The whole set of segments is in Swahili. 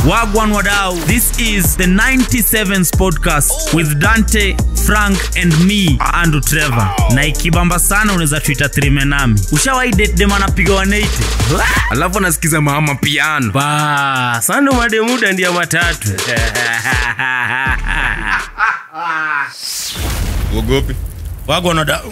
Wagwan Wadau. This is the 97s podcast with Dante, Frank and me, Andrew Trevor. Na ikibamba sana unaweza tuita trime nami. Ushawahi date dem anapiga 180? alafu anasikiza mama piano ba sando mademuda ndia matatu uogopi Wagwan Wadau.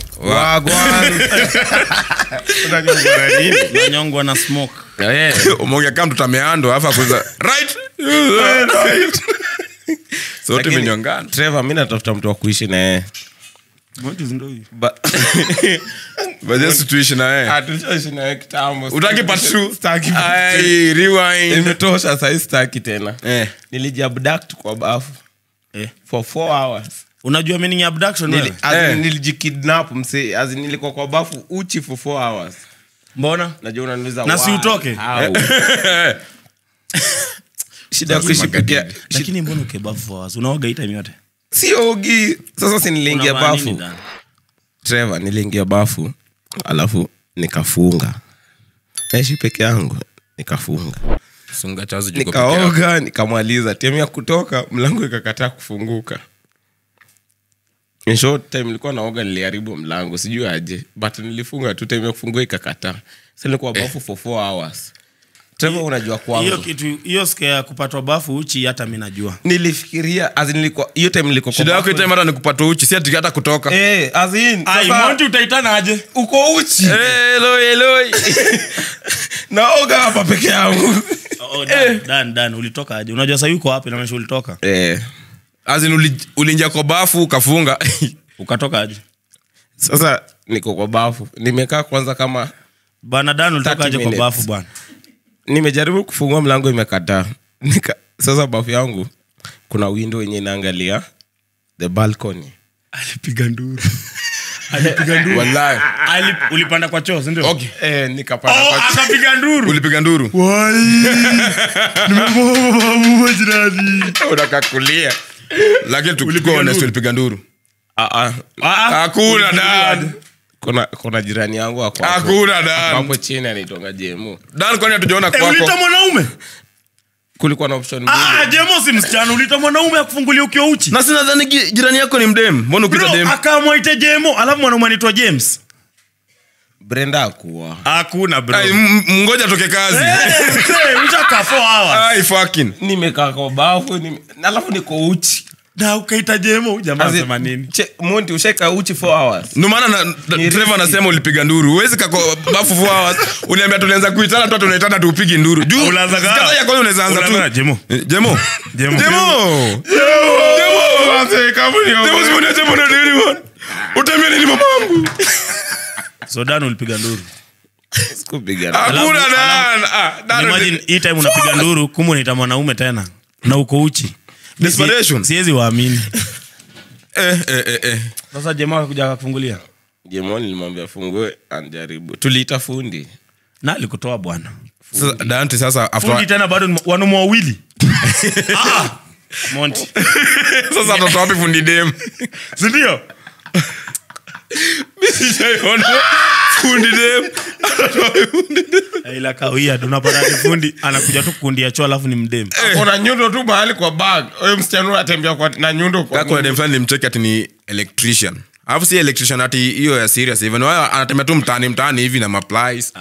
Nanyongwa na smoke. umeongea kama mtoto ameandwa alafu akuza right right sote Lakini- imenyongana trevor mi natafuta mtu wa kuishi naye Ba- bajesi tuishi na yeye Ah, tulishaishi naye kitambo. utaki part two? Sitaki part two. Ai, rewind. imetosha sahii sitaki tena Eh. nilijabduct kwa bafu Eh. for four hours Unajua meaning ya abduction Nili, wewe? as in Eh. nilijikidnap mse as in nilikuwa kwa bafu uchi for four hours Mbona? najua unaniuliza Na si why? utoke? How? shida ya kuishi peke ya- Lakini mbona ukebafu for hours? Unaoga hii time yote? siogi sasa si niliingia Unavaa nini bafu ndani? trevor niliingia bafu alafu nikafunga naishi peke yangu nikafunga Sunga chazo jiko peke yako. nikaoga nikamaliza timu ya kutoka mlango ikakataa kufunguka In short time nilikuwa naoga niliharibu mlango sijui aje but nilifunga tu time ya kufungua ikakataa sa nilikuwa bafu for four hours Trevor unajua hiyo kwangu kitu hiyo ske ya kupatwa bafu uchi hata mi najua nilifikiria as in nilikuwa hiyo time nilikuwa kwa shida yako bafu- item hata ni kupata uchi si ati hata kutoka eh as in sasa utaitana aje uko uchi Eh, Eloi, Eloi. naoga hapa peke yangu oh, dan, dan, dan, ulitoka aje unajua sa yuko wapi namesha ulitoka eh As in uli- uliingia kwa bafu ukafunga ukatoka aje sasa niko kwa bafu nimekaa kwanza kama bana dan ulitoka 30 aje kwa minutes. bafu bwana nimejaribu kufungua mlango imekataa Nika, sasa bafu yangu kuna window yenye inaangalia the balcony alipiga nduru alipiga nduru Wallahi. Ali, ulipanda kwa choo sindio Okay. eh, nikapanda oh, kwa akapiga nduru ulipiga nduru unakakulia lakini tukuwa honest ulipiga nduru ah, ah. hakuna dad kuna kuna jirani yangu ako hapo- hakuna ako dad hapo chini anaitonga jemu dan kwani hatujaona Eh, ulita kwako mwanaume kulikuwa na option mbili ah, jemo si msichana ulita mwanaume akufungulia ukiwa uchi na sinadhani gi- jirani yako ni mdem mbona ukita Bro, dem akamwaite jemo alafu mwanaume anaitwa james brenda akuwa hakuna bro Ai, m- m- ngoja toke kazi ushaka four hours Ai, fucking. nimekaa kwa bafu nime, alafu niko uchi na ukaita jemo jamaa As in, anasema nini che- monti ushaika uchi four hours Ndio maana na- Ni Trevor risky. anasema ulipiga nduru huwezi kako bafu four hours uniambia tulianza kuitana tu tunaitana tu upigi nduru juu Unaanza kaa. sikata ya kwanza unaweza anza Unaanza, tu Jemo. Eh, jemo Jemo. jemo jemo si unia jemo na nini man utambia nini mamangu so dan ulipiga nduru sikupigana hakuna dan ah dan imagine hii time unapiga nduru kumu unaita mwanaume tena na uko uchi Mi si- Desperation. siwezi waamini eh eh eh eh sasa jamaa akakuja akakufungulia jemo nilimwambia fungue anjaribu tuliita fundi na alikutoa bwana sasa Dante sasa fundi after tena bado ni wanaume wawili Ah, monti sasa atatoa wapi fundi dem sindio sijaiona fundi dem ila kawia tunapata ati fundi anakuja tu kukundia choo alafu ni mdemu kuna nyundo tu mahali kwa bag huyo msichana unatembea kwa na nyundo kwa kako na dem fulani nimcheki ati ni electrician alafu si electrician ati hiyo ya serious hivyo ni wao anatembea tu mtaani mtaani hivi na maplies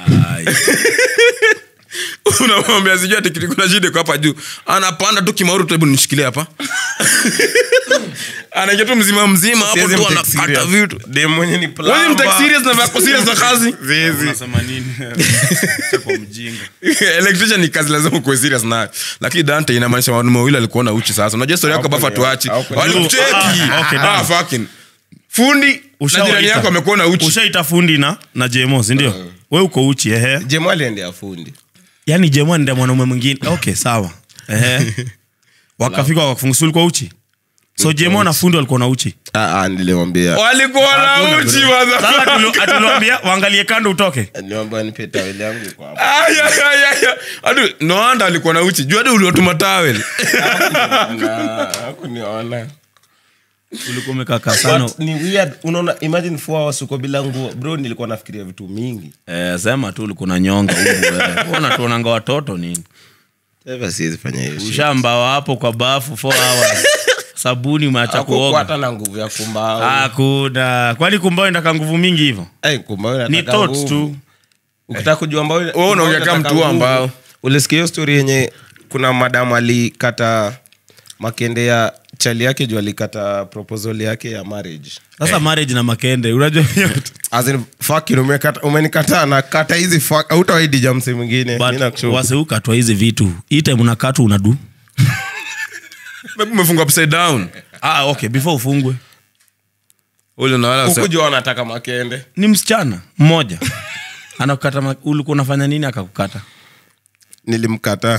unamwambia sijui ati kitu- kuna shida iko hapa juu anapanda tu kimauru tu hebu nishikilie hapa anaingia tu mzima mzima hapo Siwezi tu mtake anakata serious. vitu dem mwenye ni Wewe mtake plumber. serious na vako serious na kazi unasema nini Chako mjinga electrician ni kazi lazima ukuwe serious nayo lakini dante inamaanisha wanaume wawili alikuona uchi sasa unajua story yako bafu atuachi Hawakuni- walikucheki Ah, okay, ah done. fucking fundi na Ushawaita. jirani yako amekuona uchi ushaita fundi na na jemo sindio we uko uchi ehe jemo aliendea fundi yaani jemo nda mwanaume mwingine okay sawa ehe wakafika wakafungusu ulikuwa uchi so jemo na fundi walikuwa na uchi Ah, ah, nilimwambia walikuwa na uchi sasa motherfucker. tuliwambia waangalie kando utoke nilimwambia nipe taweli yangu iko hapa Ay, ay, ay, ay, ay. Hadi noanda alikuwa na uchi juu hadi uliotuma tawel Na, hakuniona ulikuwa umekaka sana But ni weird unaona imagine four hours uko bila nguo bro nilikuwa nafikiria vitu mingi eh, sema tu ulikuwa na nyonga huku, eh. Wewe unatuonanga watoto nini Trevor siwezi fanya hiyo shit. ushambawa hapo kwa bafu 4 hours sabuni umeacha Hakukuwa kuoga hata na nguvu ya kumbao hakuna kwani kumbao indaka nguvu mingi hivyo Eh, kumbao inataka ni thoughts nguvu. tu ukitaka kujua mbao Wewe unaongea kama mtu wa mbao. ulisikia hiyo story yenye kuna madam alikata makende ya chali yake juu alikata proposal yake ya marriage sasa marriage na makende unajua As in, fuck you, umekata- umenikataa na kata hizi fuck hautawaidija msi mwingine Mi nakushauri. waseukatwa hizi vitu hii time unakatu unadu Maybe umefungwa upside down ah, okay before ufungwe ule unawala Huku juu wanataka makende ni msichana mmoja anakukata ma- ulikuwa unafanya nini akakukata nilimkataa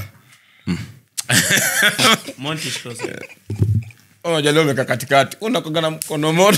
unajua leo umeka katikati unakoga na mkono moto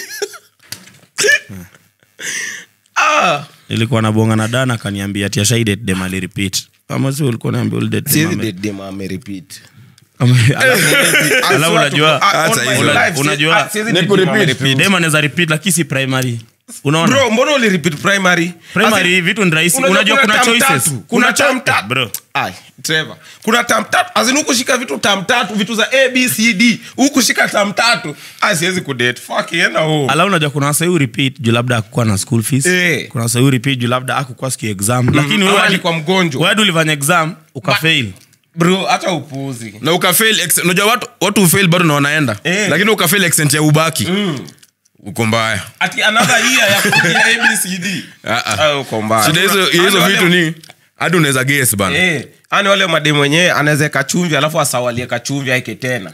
ilikuwa nabonga na dana akaniambia tiashaidet dem alirepeat ama si ulikuwa naambia ulidet dem Siwezi ame- date dem amerepeat. ame- Alafu unajua Ah, on Hata my hivyo. life, si- Unajua- ah, siwezi Ni date dem kurepeat. amerepeat. dem anaweza repeat lakini si primary unaona Bro, mbona ulirepeat primary primary As in- vitu ni rahisi Unajua unajua kuna term choices tatu. kuna tam cha- tatu bro Ai, Trevor. kuna tam tatu azin hukushika vitu tam tatu vitu za abcd hukushika tam tatu Ah, siwezi kudate Fuck, enda home. ala unajua kuna wasai repeat juu labda akukuwa na school fees Eh. kuna wasai repeat juu labda akukuwa siku exam lakini wewe Ama hadi- alikuwa mgonjwa. wewe hadi ulifanya exam ukafail bro hata upuuzi na ukafail ex- unajua watu watu ufail bado na wanaenda Eh. lakini ukafail extent ya ubaki uko mbaya ati another year ya kupiga abcd Ah, ah. Ah, uko mbaya. shida hizo Ani hizo wale- vitu ni hadi unaweza guess bana Eh, ani wale mademu wenyewe anaweza kachumvi alafu asawalie kachumvi aike tena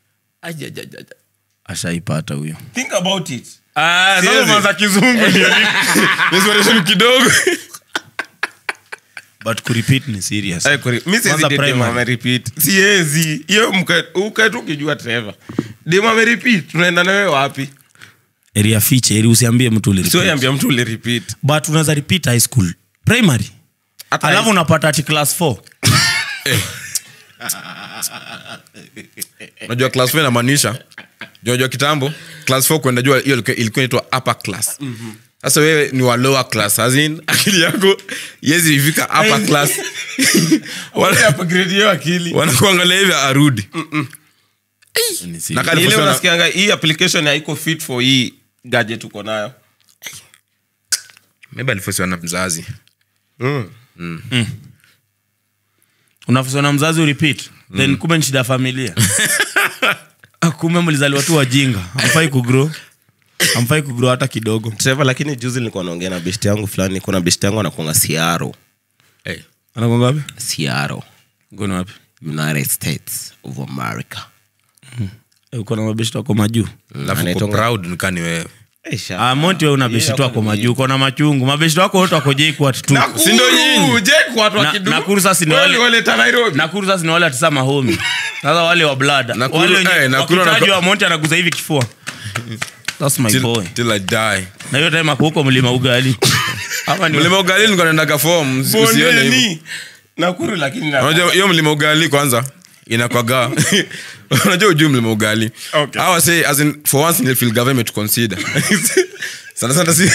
ashaipata huyo think about it Siwezi. kizungu ndio Inspiration kidogo but kurepeat ni serious Eh, kuri- mi siwezi Kwanza date dem primary. amerepeat. siwezi hiyo mka- ukae tu ukijua treva dem amerepeat tunaenda nawe wapi area fiche eri usiambie mtu ulirepeat sioambia mtu ulirepeat but unaweza repeat high school primary Hata alafu high- unapata ati class 4 unajua class 4 inamaanisha unajua kitambo class 4 kwenda jua hiyo ilikuwa ilikuwa inaitwa upper class sasa wewe ni wa lower class as in akili yako yezi ifika upper class Wale upgrade hiyo akili wanakuangalia hivi arudi Ni serious. Na kali- ile Alifusana- unasikianga hii application haiko fit for hii gadget uko nayo maybe alifosiwa na mzazi unafuswa na mzazi urepeat then kumbe ni shida ya familia Ah, kumbe mlizaliwa tu wajinga amfai kugrow amfai kugrow hata kidogo Trevor, lakini juzi nilikuwa naongea na besti yangu fulani kuna besti yangu anakuanga siaro hey. anakonga wapi siaro ngoni wapi united states of america Eh, uko na mabeshto wako majuu alafu uko Anaitwanga- proud nikani wewe Eh, sha- Ah, monti we una beshto wako majuu uko na machungu mabeshto wako wote wako jeikwat tu Nakuru, Si ndio nyinyi? Jake watu wa Na- Kidu. Nakuru sasa ni Wewe wale- waleta Nairobi. nakuru sasa ni wale atisa mahomi sasa wale wa blada Nakuru- wale wenye- eh, Nakuru wakitajwa anako- monti anaguza hivi kifua That's my boy till, till I die na hiyo time ako huko mlima ugali ama ni mlima ugali nilikuwa naendaga form usi- usione hivyo Bondeni. Nakuru lakini na- unajua hiyo mlima ugali kwanza inakwaga unajua ujui mlima ugali Okay. Hawa say, as in, for once nilifeel government to consider sana sana si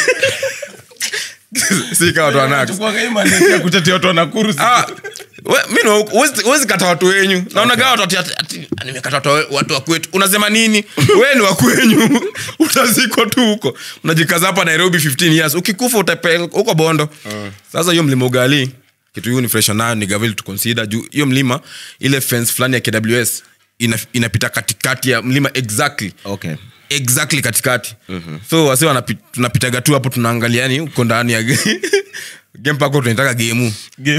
si kama watu wanax Tukuanga hii mandate ya kutetea watu wa Nakuru. Ah, we- mi no- huwezi- huwezi kata watu wenyu naonaga watu ati- ati- ati, nimekata watu wa- watu wa kwetu unasema nini we ni wa kwenyu utazikwa tu huko unajikaza hapa nairobi 15 years ukikufa utapelekwa huko bondo sasa hiyo mlima ugali kitu hiyo ni fresh nayo ni gavil to consider juu hiyo mlima ile fence fulani ya kws ina, inapita katikati ya mlima exactly Okay. exactly katikati so wasi wanapi- tunapitaga tu hapo tunaangalia yani uko ndani ya game pako tunaitaka gemu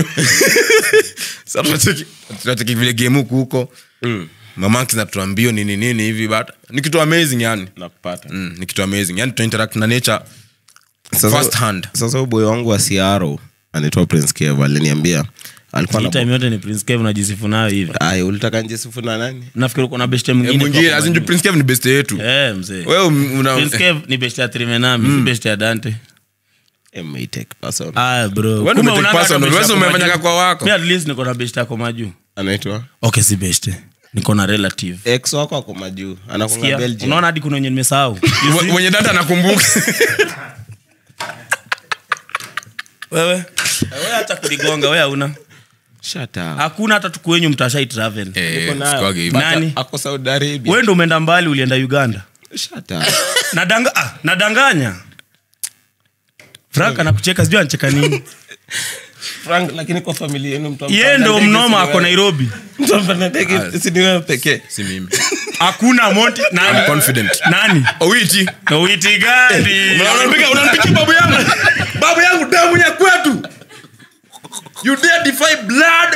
Sasa tunacheki- tunacheki vile game huku huko mamanki natuambio nini nini hivi but ni kitu amazing yani Nakupata. mm, ni kitu amazing yani tunainteract na nature Sasa- first hand sasa uboy wangu wa siaro anaitwa prince kev aliniambia alikuwa hii na time yote ni prince kev unajisifu nayo hivi Ay, ulitaka njisifu na nani nafikiri uko na beshte Eh, mwingine mwingine kwa as in majuu. prince kev ni best yetu Eh, mzee wewe una prince kev ni beshte ya trimenami si beshte ya dante Eh, may take person. ah bro Wewe Kumbe ndio unanga umetake hata personal. beshte Wewe yako umefanyaga majuu. kwa wako. Mi at least niko na beshte yako majuu anaitwa okay si beshte niko na relative ex wako ako majuu anakunga Sikia, belgium unaona hadi kuna wenye nimesahau You see? We- wenye data nakumbuka wewe wewe hata kuligonga wewe hauna Shut up. hakuna hata tukwenyu mtashai travel Eh, Niko nayo. sikuwagi hivyo. But Nani? ako Saudi Arabia. wewe ndo umeenda mbali ulienda uganda Shut up. Nadanga, ah, nadanganya frank anakucheka sijui anacheka nini Frank, lakini kwa familia yenu mtu ye ampanda ndo ndege, mnoma si ako wewe. nairobi Mtu ampanda ndege, si ni wewe pekee si mimi hakuna monti I'm nani, confident nani? owiti witi gani unanipiga unanipiga babu yangu babu yangu damu ya kwetu you dare defy blood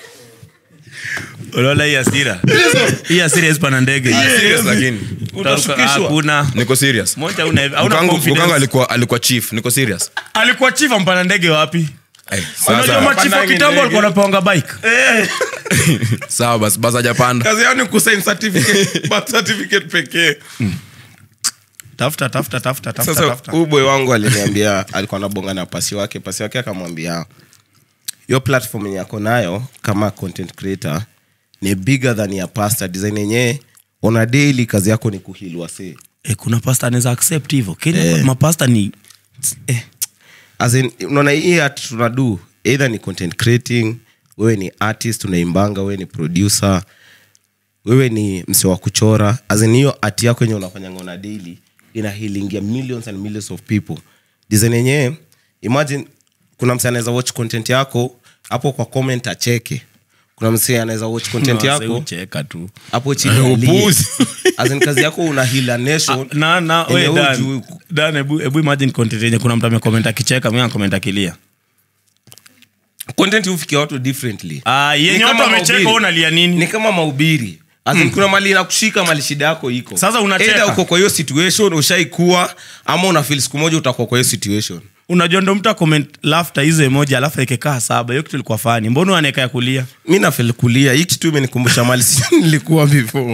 unaona hii asira hii asira esipana ndege serious lakini Utashukishwa. hakuna niko serious monti hauna hauna Bukangu- confidence. bukangu alikuwa alikuwa chief niko serious alikuwa chifa mpana ndege wapi Eh, unajua sasa machifu wa Pandangi kitambo ndege. alikuwa napeanga bike sawa basi basi hajapanda kazi yao ni kusign certificate birth certificate pekee tafuta tafuta tafuta tafuta sasa tafuta huyu boy wangu aliniambia alikuwa anabonga na pasi wake pasi wake akamwambia hiyo platform yenye ako nayo kama content creator ni bigger than ya pasta design yenyewe ona daily kazi yako ni kuhilwa see eh, kuna pasta anaweza accept hivyo kenya Eh. mapasta ni eh, As in, unaona hii art tunadu either ni content creating wewe ni artist unaimbanga wewe ni producer wewe ni mse wa kuchora As in, hiyo art yako yenye unafanyanga na daily ina healingia millions and millions of people design yenyewe imagine kuna mse anaweza watch content yako hapo kwa comment acheke kuna mse anaweza watch content wase yako ucheka tu hapo chini alie. Upuzi. As in, kazi yako una heal a nation na na Yenye we wewe Dan, hujui- Dan, hebu hebu imagine content yenye kuna mtu amecomment akicheka mimi anakomment akilia content hufikia watu differently ah Ni yenye kama watu wamecheka mahubiri. wewe unalia ni nini kama mahubiri As in, kuna mali inakushika mali shida yako iko Sasa unacheka. Either uko kwa hiyo situation ushaikuwa ama una feel siku moja utakuwa kwa hiyo situation unajua ndo mtu acomment laughter hizo emoji alafu aikekaa saba hiyo kitu ilikuwa fani mbona anaeka ya kulia mi nafeel kulia hii kitu imenikumbusha mali si nilikuwa before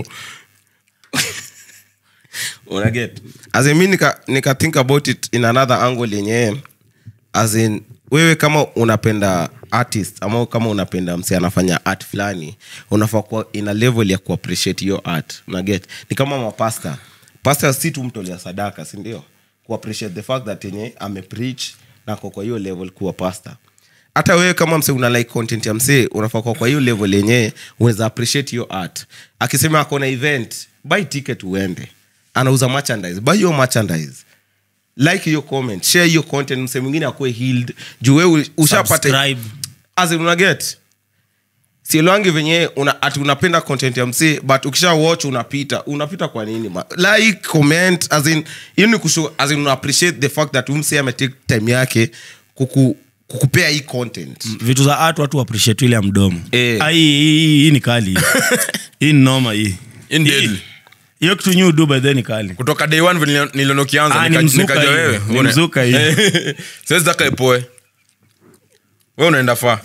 unaget as in, mi nika, nika think about it in another angle yenyewe as in wewe kama unapenda artist ama kama unapenda mse anafanya art fulani unafaa kuwa ina level ya kuappreciate hiyo art unaget ni kama mapasta pasta si tu mtolea sadaka sindio kuappreciate the fact that yenye amepreach na kwa kwa hiyo level kuwa pasta hata wewe kama mse una like content ya msee unafaa kuwa kwa hiyo level yenyewe unaweza appreciate hiyo art akisema ako na event buy ticket uende anauza merchandise buy your merchandise like hiyo comment share hiyo content mse mwingine akuwe healed juu wewe ushapata Subscribe. as in unaget sielwangi venye una, ati unapenda content ya msee but ukisha watch unapita unapita kwa nini ma? like comment as in hiyo ni kushow as in una appreciate the fact that umsee ametake time yake kuku, kukupea hii content vitu za art watu appreciate ile ya mdomo Eh. Ah, hii- hii hii- hii ni kali hii. hii ni noma hii In Hii- deadly. hiyo kitu nyu do by then ni kali kutoka day one vile niliona ukianza Ah, ni nika- mzuka nikaja hii. wewe Ni Uone. mzuka hii. siwezi taka ipoe we unaenda faa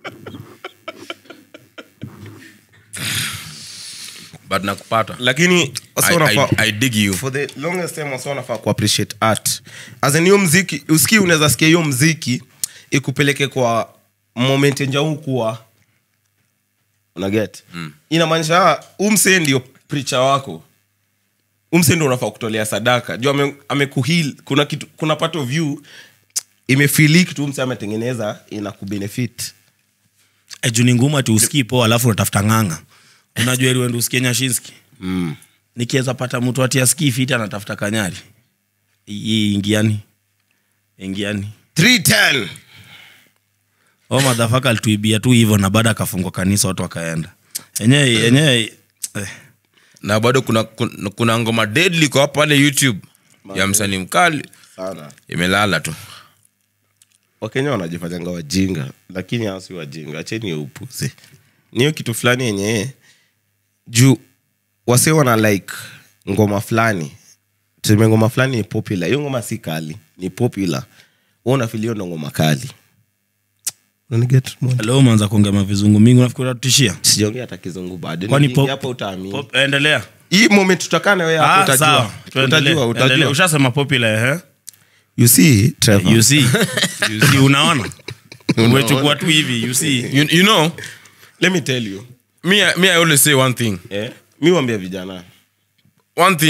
but nakupata lakini wasa I, wanafaa- I, I dig you for the longest time wasa wanafaa kuappreciate art as in hiyo mziki usikii unaweza sikia hiyo mziki ikupeleke kwa moment enja huu kuwa unaget mm. inamaanisha umse ndio pricha wako umse ndio unafaa kutolea sadaka juu ame, amekuhil kuna kitu kuna part of you imefili kitu umse ametengeneza ina kubenefit Eh, juu ni ngumu ati usikii poa alafu unatafuta ng'anga unajua ili uende usikie nyashinski mm. nikiweza pata mtu ati asikii fiti anatafuta kanyari hii ingiani ingiani 310 o madhafaka alituibia tu hivyo na baada akafungwa kanisa watu wakaenda enyewe enyewe eh. na bado kuna, kuna, kuna ngoma deadly kwa pale youtube ya msanii mkali sana imelala tu wakenya wanajifanyanga wajinga lakini hao si wajinga acheni hiyo upuzi ni hiyo kitu fulani yenye juu wase wana like ngoma fulani tuseme ngoma fulani ni popular hiyo ngoma si kali ni popular Wewe unafeel hiyo ndo ngoma kali Unaniget, Monty? leo umeanza kuongea mavizungu mingi nafikiri utatutishia sijaongea hata kizungu bado kwani Nikiingia pop- hapa utaamini pop- endelea hii moment tutakaa na wewe hapo Ah, utajua sawa. Tuendelee, utajua endelea. utajua ushasema popular eh? you see Trevor you see you see unaona umechukua tu hivi you see you, you know let me tell you me, I- me i always say one thing eh mi wambia vijana one thing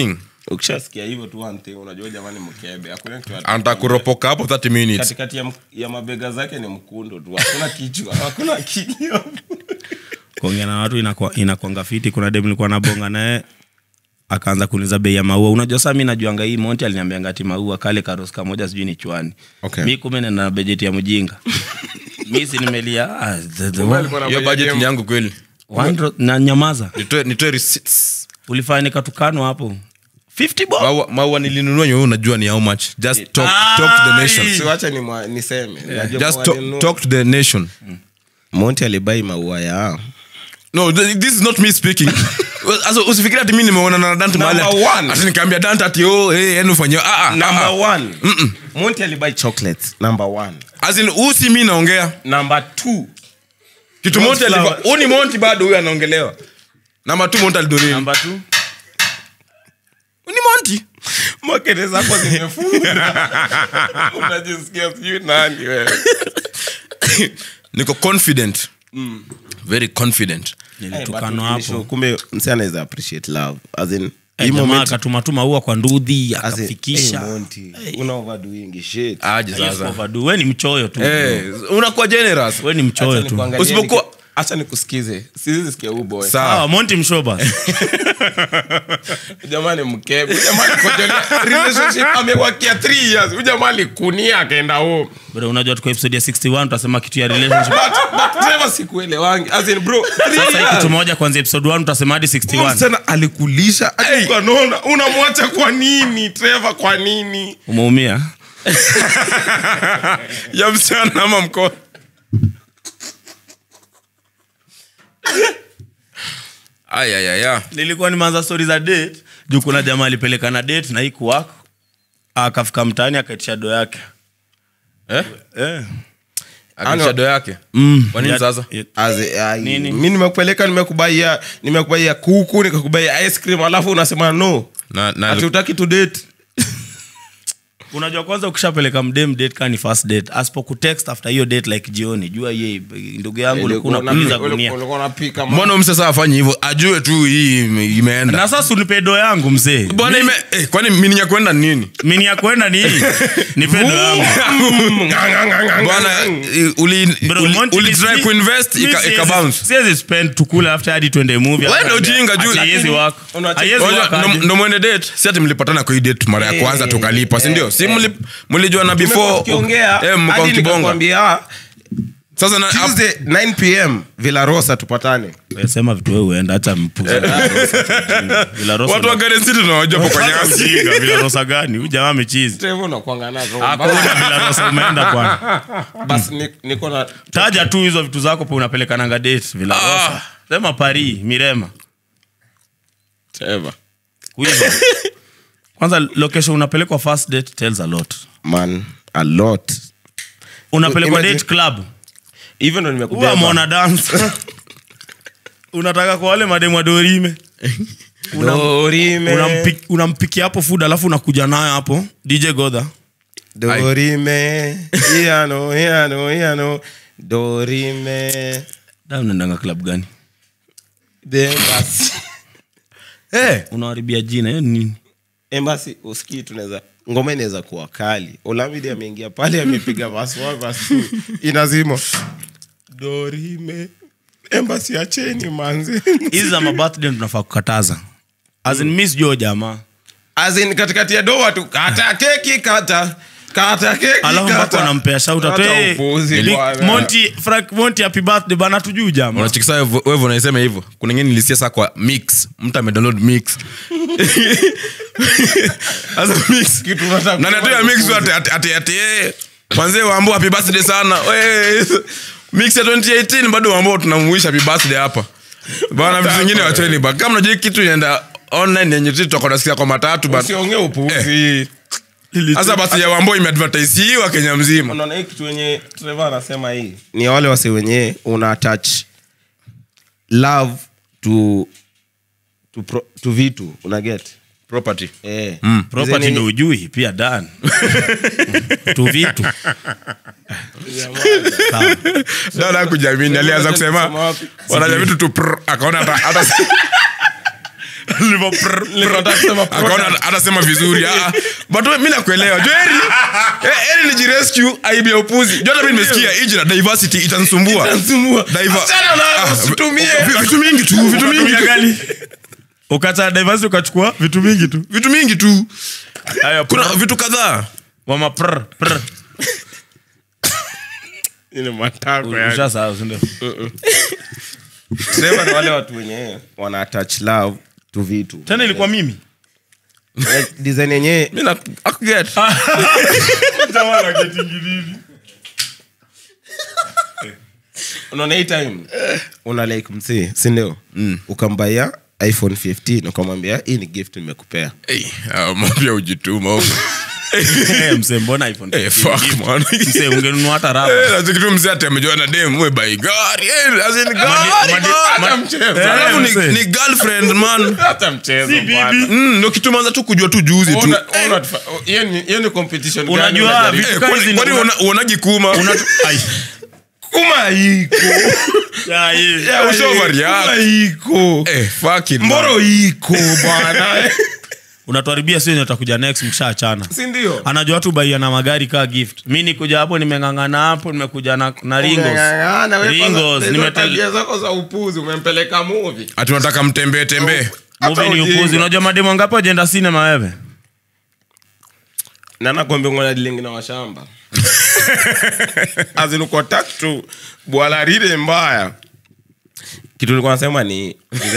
ukishasikia hivyo tu one thing unajua jamani mkebe hakuna kitu ata- anataka kuropoka hapo 30 minutes katikati ya, m- ya mabega zake ni mkundo tu hakuna kichwa hakuna kilio kuongea na watu inakuwa- inakwanga fiti kuna dem nilikuwa nabonga naye akaanza kuniza bei ya maua unajua saa mi najuanga hii monti aliniambianga ati maua kale karos kamoja sijui ni chwani Okay. mi kume nena na bejeti ya mjinga mi si nimelia ah, the- the- hiyo budget ni yangu kweli one ro- na nyamaza nitoe nitoe receipts ulifanya nikatukanwa hapo 50 bob maua maua nilinunua nyewe unajua ni how much just talk, talk to the nation siwacha ni mwa- niseme Najua just kwa talk, walinunua- talk to the nation monti alibai maua ya no th- this is not me speaking Asa usifikiri ati mimi nimeona na Dante mahali ati- Number one. ati nikaambia Dante ati oh hey yani ufanye ah ah, number ah one monti alibai chocolates number one as in huu si mimi naongea number two kitu Monty Flower. alikuwa huu ni Monty bado huyu anaongelewa namba 2 Monty alidonini namba tu ni Monty makete zako zimefunga unajisikia sijui nani wewe niko confident very confident nilitukanwa hapo kumbe msi anaweza appreciate love as in Eh, hii jamaa moment- akatumatuma ua kwa ndudhi as in, akafikisha hey, Monty, una overdoing shit aje Yes, sasa overdo. we ni mchoyo tu eh unakuwa generous we ni mchoyo Acha tu nikuangalie Usipokuwa- niki- acha nikusikize siwezi sikia huu boy sawa Ah, monti mshoba jamani mkebe Huyu jamaa alikojolea relationship amewakia 3 years Huyu jamaa alikunia akaenda home Bro, unajua tuko episode ya 61 tutasema kitu ya relationship but but sema sikuelewangi as in bro three sasa hii years. kitu moja kwanzia episode 1 tutasema hadi Huyu 61 msichana alikulisha hey. naona unamwacha kwa nini Trevor kwa nini umeumia ya msichana ama mkono aya aya ya nilikuwa nimeanza stori za date juu kuna jamaa alipeleka na date na iku wako akafika mtaani akaitisha do yake eh eh. akisha do yake mm. Kwa nini Ya- sasa? ya- Aze, ai, Nini? mi nimekupeleka nimekubaia nimekubaia kuku nikakubaia ice cream alafu unasema no na na ati utaki to date unajua kwanza ukishapeleka mdem date kaa ni first date asipokutext after hiyo date like jioni jua ye ndugu yangu ulikuwa unapuliza gunia ulikuwa unapika ma- mbona mse sasa afanye hivyo ajue tu hii ime- imeenda na sasa unipe do yangu mzee bwana ime eh, kwani mini ya kwenda ni nini mini ya kwenda ni hii nipe do yangu bwana eh, uli Bro, uli- Monty, uli mi- try mi- kuinvest mi ika siwezi- ika bounce siwezi spend tukule after hadi twende movie Wewe ndio ujinga juu- Ati haiwezi work. Unacheki- Haiwezi Unajua, work ndo- aje. ndo mwende date si ati mlipatana kwa hii date mara ya kwanza tukalipa si ndio si mli- mlijua na Tumekuwa before tukiongea eh, mlikuwa hadi mkibonga nikakwambia, sasa na Tuesday 9 pm Villa Rosa tupatane Wewe sema vitu wewe uenda hata mpuza Villa Rosa watu wa Garden City tunawajua hapo kwa nyasi Mjinga, Villa Rosa gani huyu jamaa amechizi Trevor unakuanga nazo hakuna Villa Rosa umeenda kwana basi ni- niko na taja tu hizo vitu zako pe unapelekananga date Villa Rosa sema Paris Mirema Trevor Huizo. kwanza location unapelekwa first date tells a lot man a lot unapelekwa Imagine- date club hivyo ndo huwa nimekubeba mona dance unataka kwa wale mademu wa dorime Una- Dorime unampi- unampikia hapo food alafu unakuja nayo hapo dj godha Dorime Iano Iano Iano Dorime da unaendanga club gani The Embassy eh unaharibia jina hiyo ni nini Embassy usikii tunaweza ngoma inaweza kuwa kali Olamide ameingia pale amepiga verse one, verse two. inazima Dorime Embassy acheni manzi hizi za mabirthday tunafaa kukataza as in miss jo jamaa As in katikati ya doa tu kata keki kata kata keki alafu mpaka kata wanampea shauta Acha upuzi bwana. monti frank monti happy birthday bana tujuu jamaa unachikisa wewe unaisema hivyo kuna ingine nilisia saa kwa mix mtu amedownload mix sasa mix Kitu unataka na natoa mix tu ati ati ati ati eh, manzee waambo happy birthday sana we mix ya 2018 bado waambo tunamuisha happy birthday hapa bana vitu vingine wacheni ba kama unajua hii kitu inaenda online yenye tu tutakuwa nasikia kwa matatu but usiongee upuzi sasa basi ya wambo imeadvertisiwa Kenya mzima unaona hii kitu wenye Trevor anasema hii ni wale wase wenye una attach love to to, pro, to vitu una get property eh property Hizi ndo nini- ujui pia dan tu vitu Sawa. dada kujamini alianza kusema Kusema wapi? wanajamii tu tu prr, akaona hata hata Livo prr, prr. akaona atasema vizuri Ah, but we- mi nakuelewa jo eri eh, eri nijirescue aibu ya upuzi jo hata mi nimesikia hii jina diversity itanisumbua Diver- Achana nayo, Ah, usitumie. vi- vitu mingi tu vitu mingi Ukatumia tu. gani? ukata diversity ukachukua vitu mingi tu vitu mingi tu Haya, kuna prr. vitu kadhaa Mama prr, prr. Ile matako yani. Ushasahau, si ndio? Trevor ni wale watu wenye wana attach love to vitu tena ilikuwa mimi Like, design yenyewe mi na akuget unaona hii time una like msee sindio ukambaia iphone 15 ukamwambia hii ni gift nimekupea mapya ujituma huko Eh, msee mbona iPhone Eh, 15 fuck, gift? man. Msee, ungenunua hata raba Eh, na kitu mzee ati amejua na dem we bai gari eh, as in gari, madi- man. hata mchezo. Eh, Alafu ni- msee. ni girlfriend man hata mchezo Si bwana. bibi. Mm, ndo kitu manza tu kujua tu juzi tu Una- una- oh, hiyo ni- hiyo ni competition gani Unajua, unajaribu? vitu Eh, kama kwani- hizi kwani ndo- uona- uonagi kuma Unatu- Ai. kuma iko Ya, hii. Yeah, ushaoverreact. kuma iko Eh, fuck it, man. mboro iko bwana unatuharibia sio utakuja next mshaachana si ndio anajua watu baia na magari kaa gift mi nikuja hapo nimeng'ang'ana hapo nimekuja na, na ringos Umeng'ang'ana, wewe Ringos, kwanza, hizo nimetel- tabia zako za upuzi umempeleka movie ati unataka mtembee tembee Hata Movie ni ujinga. upuzi unajua mademo ngapi wajenda sinema wewe na nakwambia ngona dilingi na washamba azinuko tatu bwala lile mbaya kitu nilikuwa nasema ni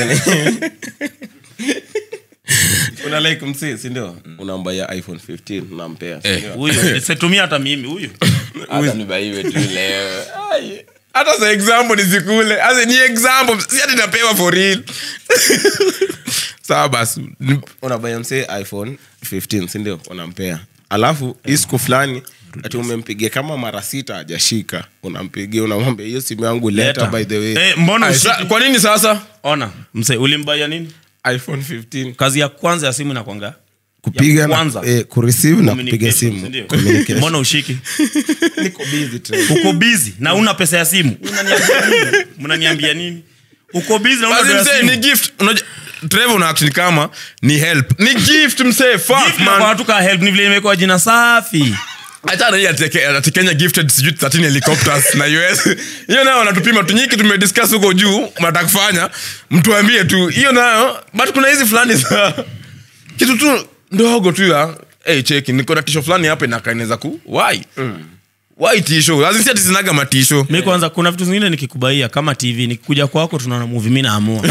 una like msi sindio unambaya iphone 15 unampea sindio? huyu situmia hata mimi huyu hata nibaiwe tu leo Ai. hata za example nisikule As in, ni example si ati napewa for real sawa basi Ni- unabaya msee iphone 15 sindio unampea alafu hii siku fulani ati umempigia kama mara sita hajashika unampigia unamwambia hiyo simu yangu leta Leta. by the way Eh, mbona Ay, ushiki? sa- kwa nini sasa ona mse ulimbaia nini iphone 15 kazi ya kwanza ya simu inakwanga kupiga Ya na kwanza. eh, kureceive na kupiga Communication, simu sindio? Communication. mbona ushiki niko busy Trevor. uko bizi na una pesa ya simu Unaniambia nini? mnaniambia nini uko bizi na una Basi pesa msee ya ni simu gift unajua Trevor una act ni kama ni help ni gift msee fuck Gift na man kwa watu ka help ni vile imekuwa jina safi achana hii ati Ke- ati kenya gifted sijui 13 helicopters na us hiyo nayo wanatupima tunyiki tumediscuss huko juu mnataka kufanya mtuambie tu hiyo nayo but kuna hizi fulani za kitu tu ndogo tu ya hey, cheki niko na tisho fulani hapa inakaineza ku why why tisho azisi ati zinaga matisho mi kwanza kuna vitu zingine nikikubaia kama tv nikikuja kwako tunaona muvi mi naamua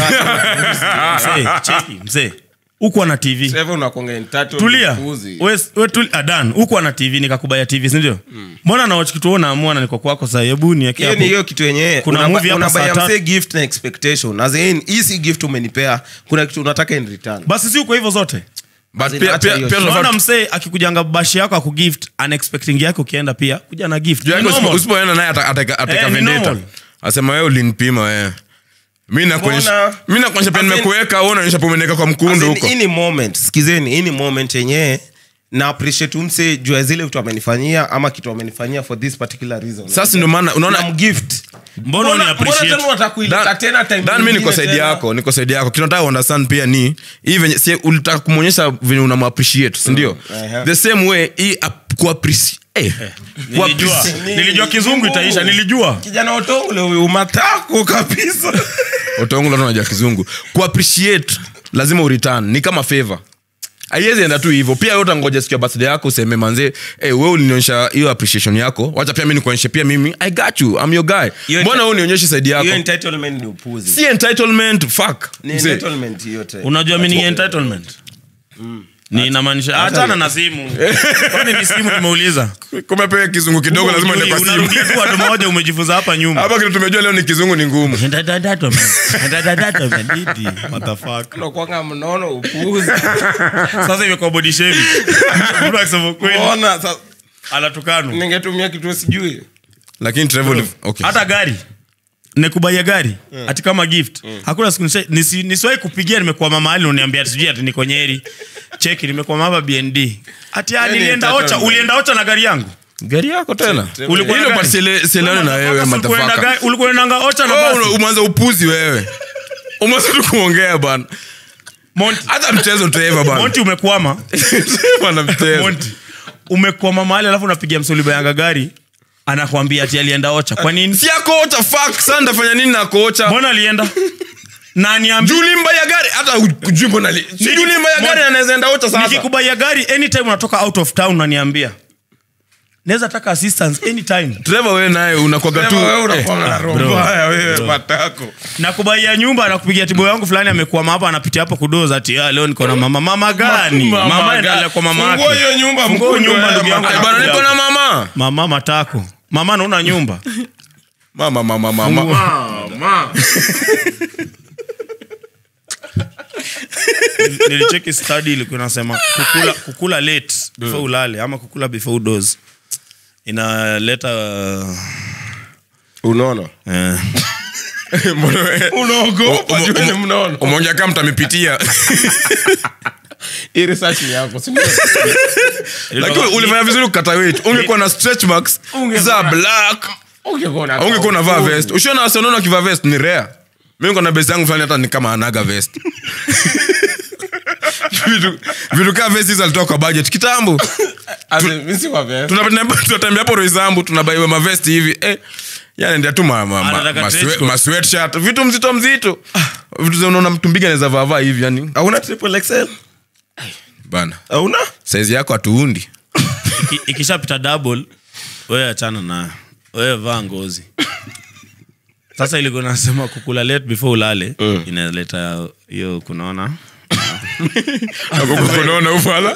mzee cheki mzee ukuwa na tv Trevor unakuanga entitled tulia upuzi. We- we tuli- adan ukuwa na tv nikakubaya tv sindio mbona naoch kitu wewe unaamua na niko kwako saa hebu niweke hiyo ni hapo hiyo kitu yenyewe Kuna Unaba- movie hapa unabaya saa tatu. msee gift na expectation as in hii si gift umenipea kuna kitu unataka in return basi si uko hivyo zote but Azin, pia acha pia hiyo pia shit. tunafaa- naona msee akikujanga bashi yako akugift unexpecting yake ukienda pia kuja na gift juu yake Ni usipo- normal. usipoenda naye ata- ateka ateka Eh, ni vendetta normal. asema wewe ulinipima wewe mi nakuonyesha Mbona? mi nakuonyesha pia As in- nimekuweka wewe unaonyesha pia umeniweka kwa mkundu As in, huko hii ni moment sikizeni hii ni moment yenyewe na appreciate umse juu ya zile vitu amenifanyia ama kitu amenifanyia for this particular reason sasa ndio maana unaona namgift mbona uni appreciate Dan- Dan, mi niko saidi yako niko saidi yako kinataka understand pia ni hii venye si ulitaka kumwonyesha venye unamappreciate sindio Ehe. the same way hii ap- kuappreci- eh, nilijua kuappreci- nilijua kizungu itaisha nilijua kijana otongole huyu matako kabisa utaongola tu unajua kizungu kuappreciate lazima ureturn ni kama favor aiwezi enda tu hivyo pia wewe utangoja siku ya birthday yako useme manze hey, we ulinionyesha hiyo appreciation yako wacha pia mi nikuonyeshe pia mimi i got you I'm your guy Hiyo mbona enta- wewe unionyeshe side yako hiyo entitlement ni upuzi si entitlement fuck ni Mzee. entitlement yote unajua mi ni entitlement ni inamaanisha hachana na simu kwani ni simu nimeuliza kumepewa kizungu kidogo lazima ende kwa simu unarudia tu watu moja umejifunza hapa nyuma hapa kitu tumejua leo ni kizungu ni ngumu unakuanga mnono upuzi sasa imekuwa body shaming. Mtu akisema ukweli, ona sasa anatukano ningetumia kitu sijui lakini Trevor okay hata gari nikubaia gari ati kama gift hakuna siku nisha- nisi- nisiwahi kupigia nimekwama mahali uniambia sijui ati niko nyeri cheki nimekwama hapa bnd ati ah, Yaani nilienda entitlement. ocha ulienda ocha na gari yangu gari yako tena Ulikuwa na hilo gari? but siele- sielewane na wewe Ulikuwa unaenda matafaka gari- ulikuwa unaendanga ocha na Oh, basi umeanza upuzi wewe umeanza tu kuongea bana Monty. hata mchezo Trevor bana monti umekwama Trevor na mchezo monti umekwama mahali alafu unapigia msoliba yanga gari anakwambia ati alienda ocha kwa nini si akocha fuck sasa ndafanya nini na kocha mbona alienda na niambi Julimba ya gari hata kujui mbona li- si Niki- Julimba ya gari Mon- anaweza enda ocha sasa nikikubaia gari anytime unatoka out of town unaniambia naweza taka assistance anytime Trevor wewe naye unakwaga tu Sema wewe eh, unakuanga na roho bro, mbaya wewe matako nakubaia nyumba nakupigia tibo yangu fulani amekwama hapa anapitia hapo kudoza ati "Ah, leo niko na mama mama gani Mama mama gani? endelea kwa mama Fungua yake hiyo nyumba, Fungua mkundu nyumba, wewe, ndugu yangu. mama. Eh, bana niko na mama mama matako mama nauna nyumba mama mama mama Mama. nilicheki study ilikuwa inasema kukula, kukula late before ulale ama kukula before udoze inaleta unaona eh, Mbona wewe- unaogopa Umo- juu umo- ni mnaona umeonja kama mtamepitia hii research ni yako si ndio? lakini ulifanya vizuri kukata weight ungekuwa na stretch marks za black Ungekuwa una- ungekuwa unavaa vest ushiona wasionaona wakivaa vest ni rare mi niko na best yangu fulani hata ni kama anaga vest vitu vitu kaa vest hizo alitoa kwa budget kitambo As in, mimi si wa vest. tunatembea tunatembea hapo roisambu tunabaiwa mavesti hivi eh, yanaendea tu ma, ma, ma, Anataka ma, trench swe- coat. ma sweatshirt vitu mzito mzito vitu za unaona mtu mbiga anaweza vaavaa hivi yani hauna triple XL? bana hauna saizi yako hatuundi iki- ikishapita double wewe achana nayo wewe vaa ngozi sasa ilikuwa nasema kukula late before ulale inaleta hiyo kunaona unaona ufala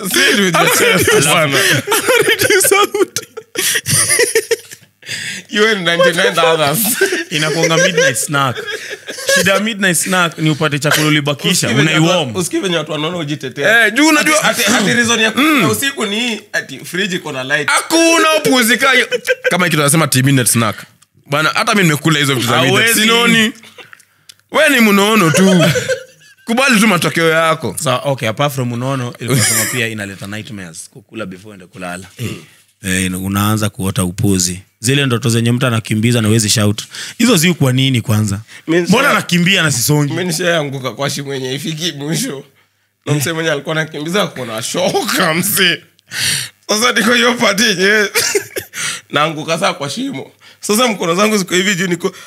You and 99 others. inakuanga midnight snack shida ya midnight snack ni upate chakula ulibakisha unaiwom Usikie venye watu wanaona ujitetea Eh, juu unajua Ati- ati reason ya kula usiku ni hii, ati fridge iko na light hakuna upuzika kama kitu anasema tminute snack bana hata mi nimekula hizo vitu za midnight. Hawezi. sinoni we ni mnono tu kubali tu matokeo yako so, okay apart from unono ilikosema pia inaleta nightmares kukula before ende kulala Eh, unaanza kuota upuzi zile ndoto zenye mtu anakimbiza na wezi shout hizo ziu kwa nini kwanza Means- mbona anakimbia na sisongi mi nishaanguka kwa shimo yenye ifiki mwisho na msee mwenye alikuwa nakimbiza kona shoka msee sasa niko hiyo pati yenyewe naanguka saa kwa shimo sasa mkono zangu ziko hivi juu niko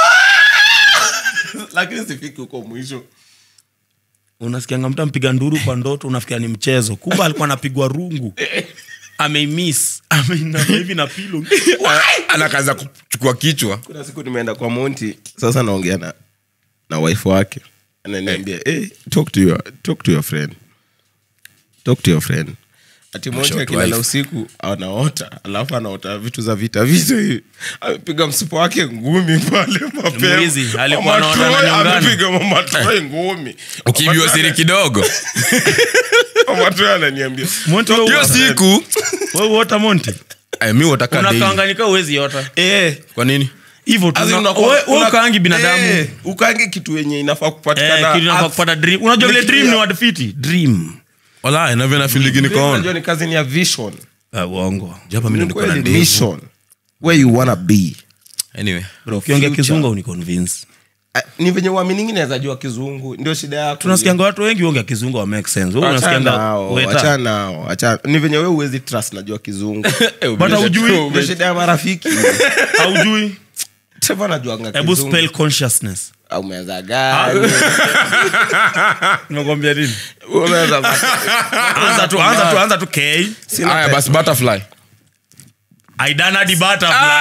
lakini sifiki huko mwisho unasikianga mtu ampiga nduru kwa ndoto unafikia ni mchezo kumbe alikuwa anapigwa rungu ameimis ameinama hivi na pilo anakaza kuchukua kichwa kuna siku nimeenda kwa monti sasa naongea na na wife wake ananiambia hey, talk to your talk to your friend talk to your friend ati monti Short akilala wife. usiku anaota alafu anaota vitu za vita vita hivi amepiga msipo wake ngumi pale mapema Mwizi, alikuwa Mama anaona Troy ananyongana. amepiga mama Troy ngumi ukibiwa siri kidogo mama Troy ananiambia monti wewe hiyo uota- siku wewe uota monti eh, mi wataka daily. unakaanganika uwezi yota eh kwa nini hivyo tu As in una- unakuwa- wewe- wewe una- ukaangi binadamu Eh, ukaangi kitu yenye inafaa Eh, kupatikana kitu inafaa kupata dream unajua vile Ni kitu dream ya- ni wadfiti dream wala inavyo na filigi Dream nikoona unajua ni kazi ni ya vision Ah, uongo japa mi Ni nilikuwa na kweli, ndevu mission where you wanna be anyway bro ukiongea Future. kizungu uniconvince Ah, ni venye uaminingi naweza jua kizungu ndio shida yako tunasikianga watu wengi uongea kizungu wa make sense wewe Achana unasikianga nao, weta. achana nao, achana- ni venye we uwezi trust najua kizungu But haujui. Ndio shida ya marafiki haujui Trevor anajuanga hebu kizungu. spell consciousness Ah, umeweza gani? nimekwambia nini Umeweza za- anza tu anza tu anza tu k Sina haya pe- basi butterfly aidana di butterfly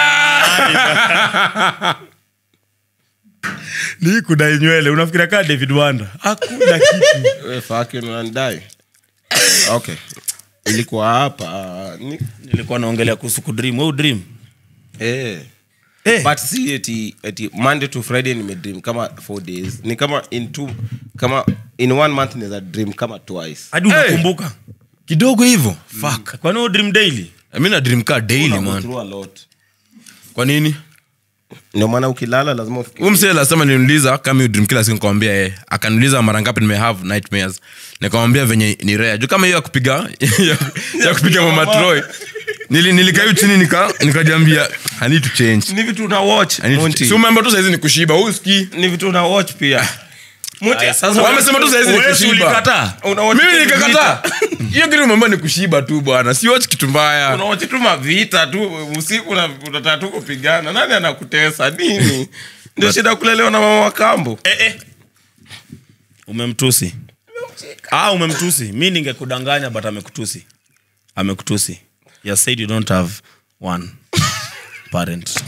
ni kudai nywele unafikiria kaa david wanda hakuna kitu We fucking unanidai. okay ilikuwa hapa ni- nilikuwa naongelea kuhusu kudream wewe dream eh. eh but si eti, eti monday to friday nimedream kama four days ni kama in two kama in one month naweza dream kama twice hadi unakumbuka kidogo hivyo fuck kwani wewe dream daily mi na dream car daily Una go man through a lot. kwa nini ndio maana ukilala lazima ufikirie. huyu msee lasema niuliza kama hiyo dream kila siku nikamwambia yeye akaniuliza mara ngapi nime have nightmares nikamwambia venye ni rare juu kama hiyo ya kupiga ya, ya kupiga mama troy nili nilikaa hiyo chini nika nikajiambia i need to change ni vitu una watch I need to Monty. change. si umeamba tu saizi ni kushiba huski ni vitu una watch pia Monty, Aya, sasa wamesema tu saizi ni wewe si kushiba. ulikataa? Unaona mimi kitu nikakataa hiyo kitu mambo ni kushiba tu bwana siwach kitu mbaya unawachi tu mavita tu usiku na- unataka tu kupigana nani anakutesa nini ndio shida kulelewa na mama wa kambo eh, eh. umemtusi ah, umemtusi mi ningekudanganya but amekutusi amekutusi you said you don't have one parent Si eti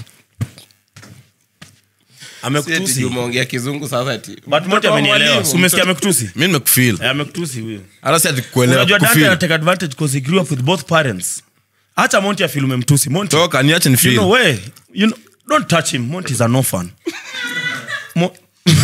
amekutusi juu umeongea kizungu sasa ati but moja mtoto wa amenielewa mwalimu, Si umesikia amekutusi mi nimekufil Eh, amekutusi huyo hata si ati kuelewa unajua dante kufeel. anatake advantage because he grew up with both parents acha monti afil umemtusi monti toka niache ni you know feel we you know, don't touch him monti is an orphan Mo-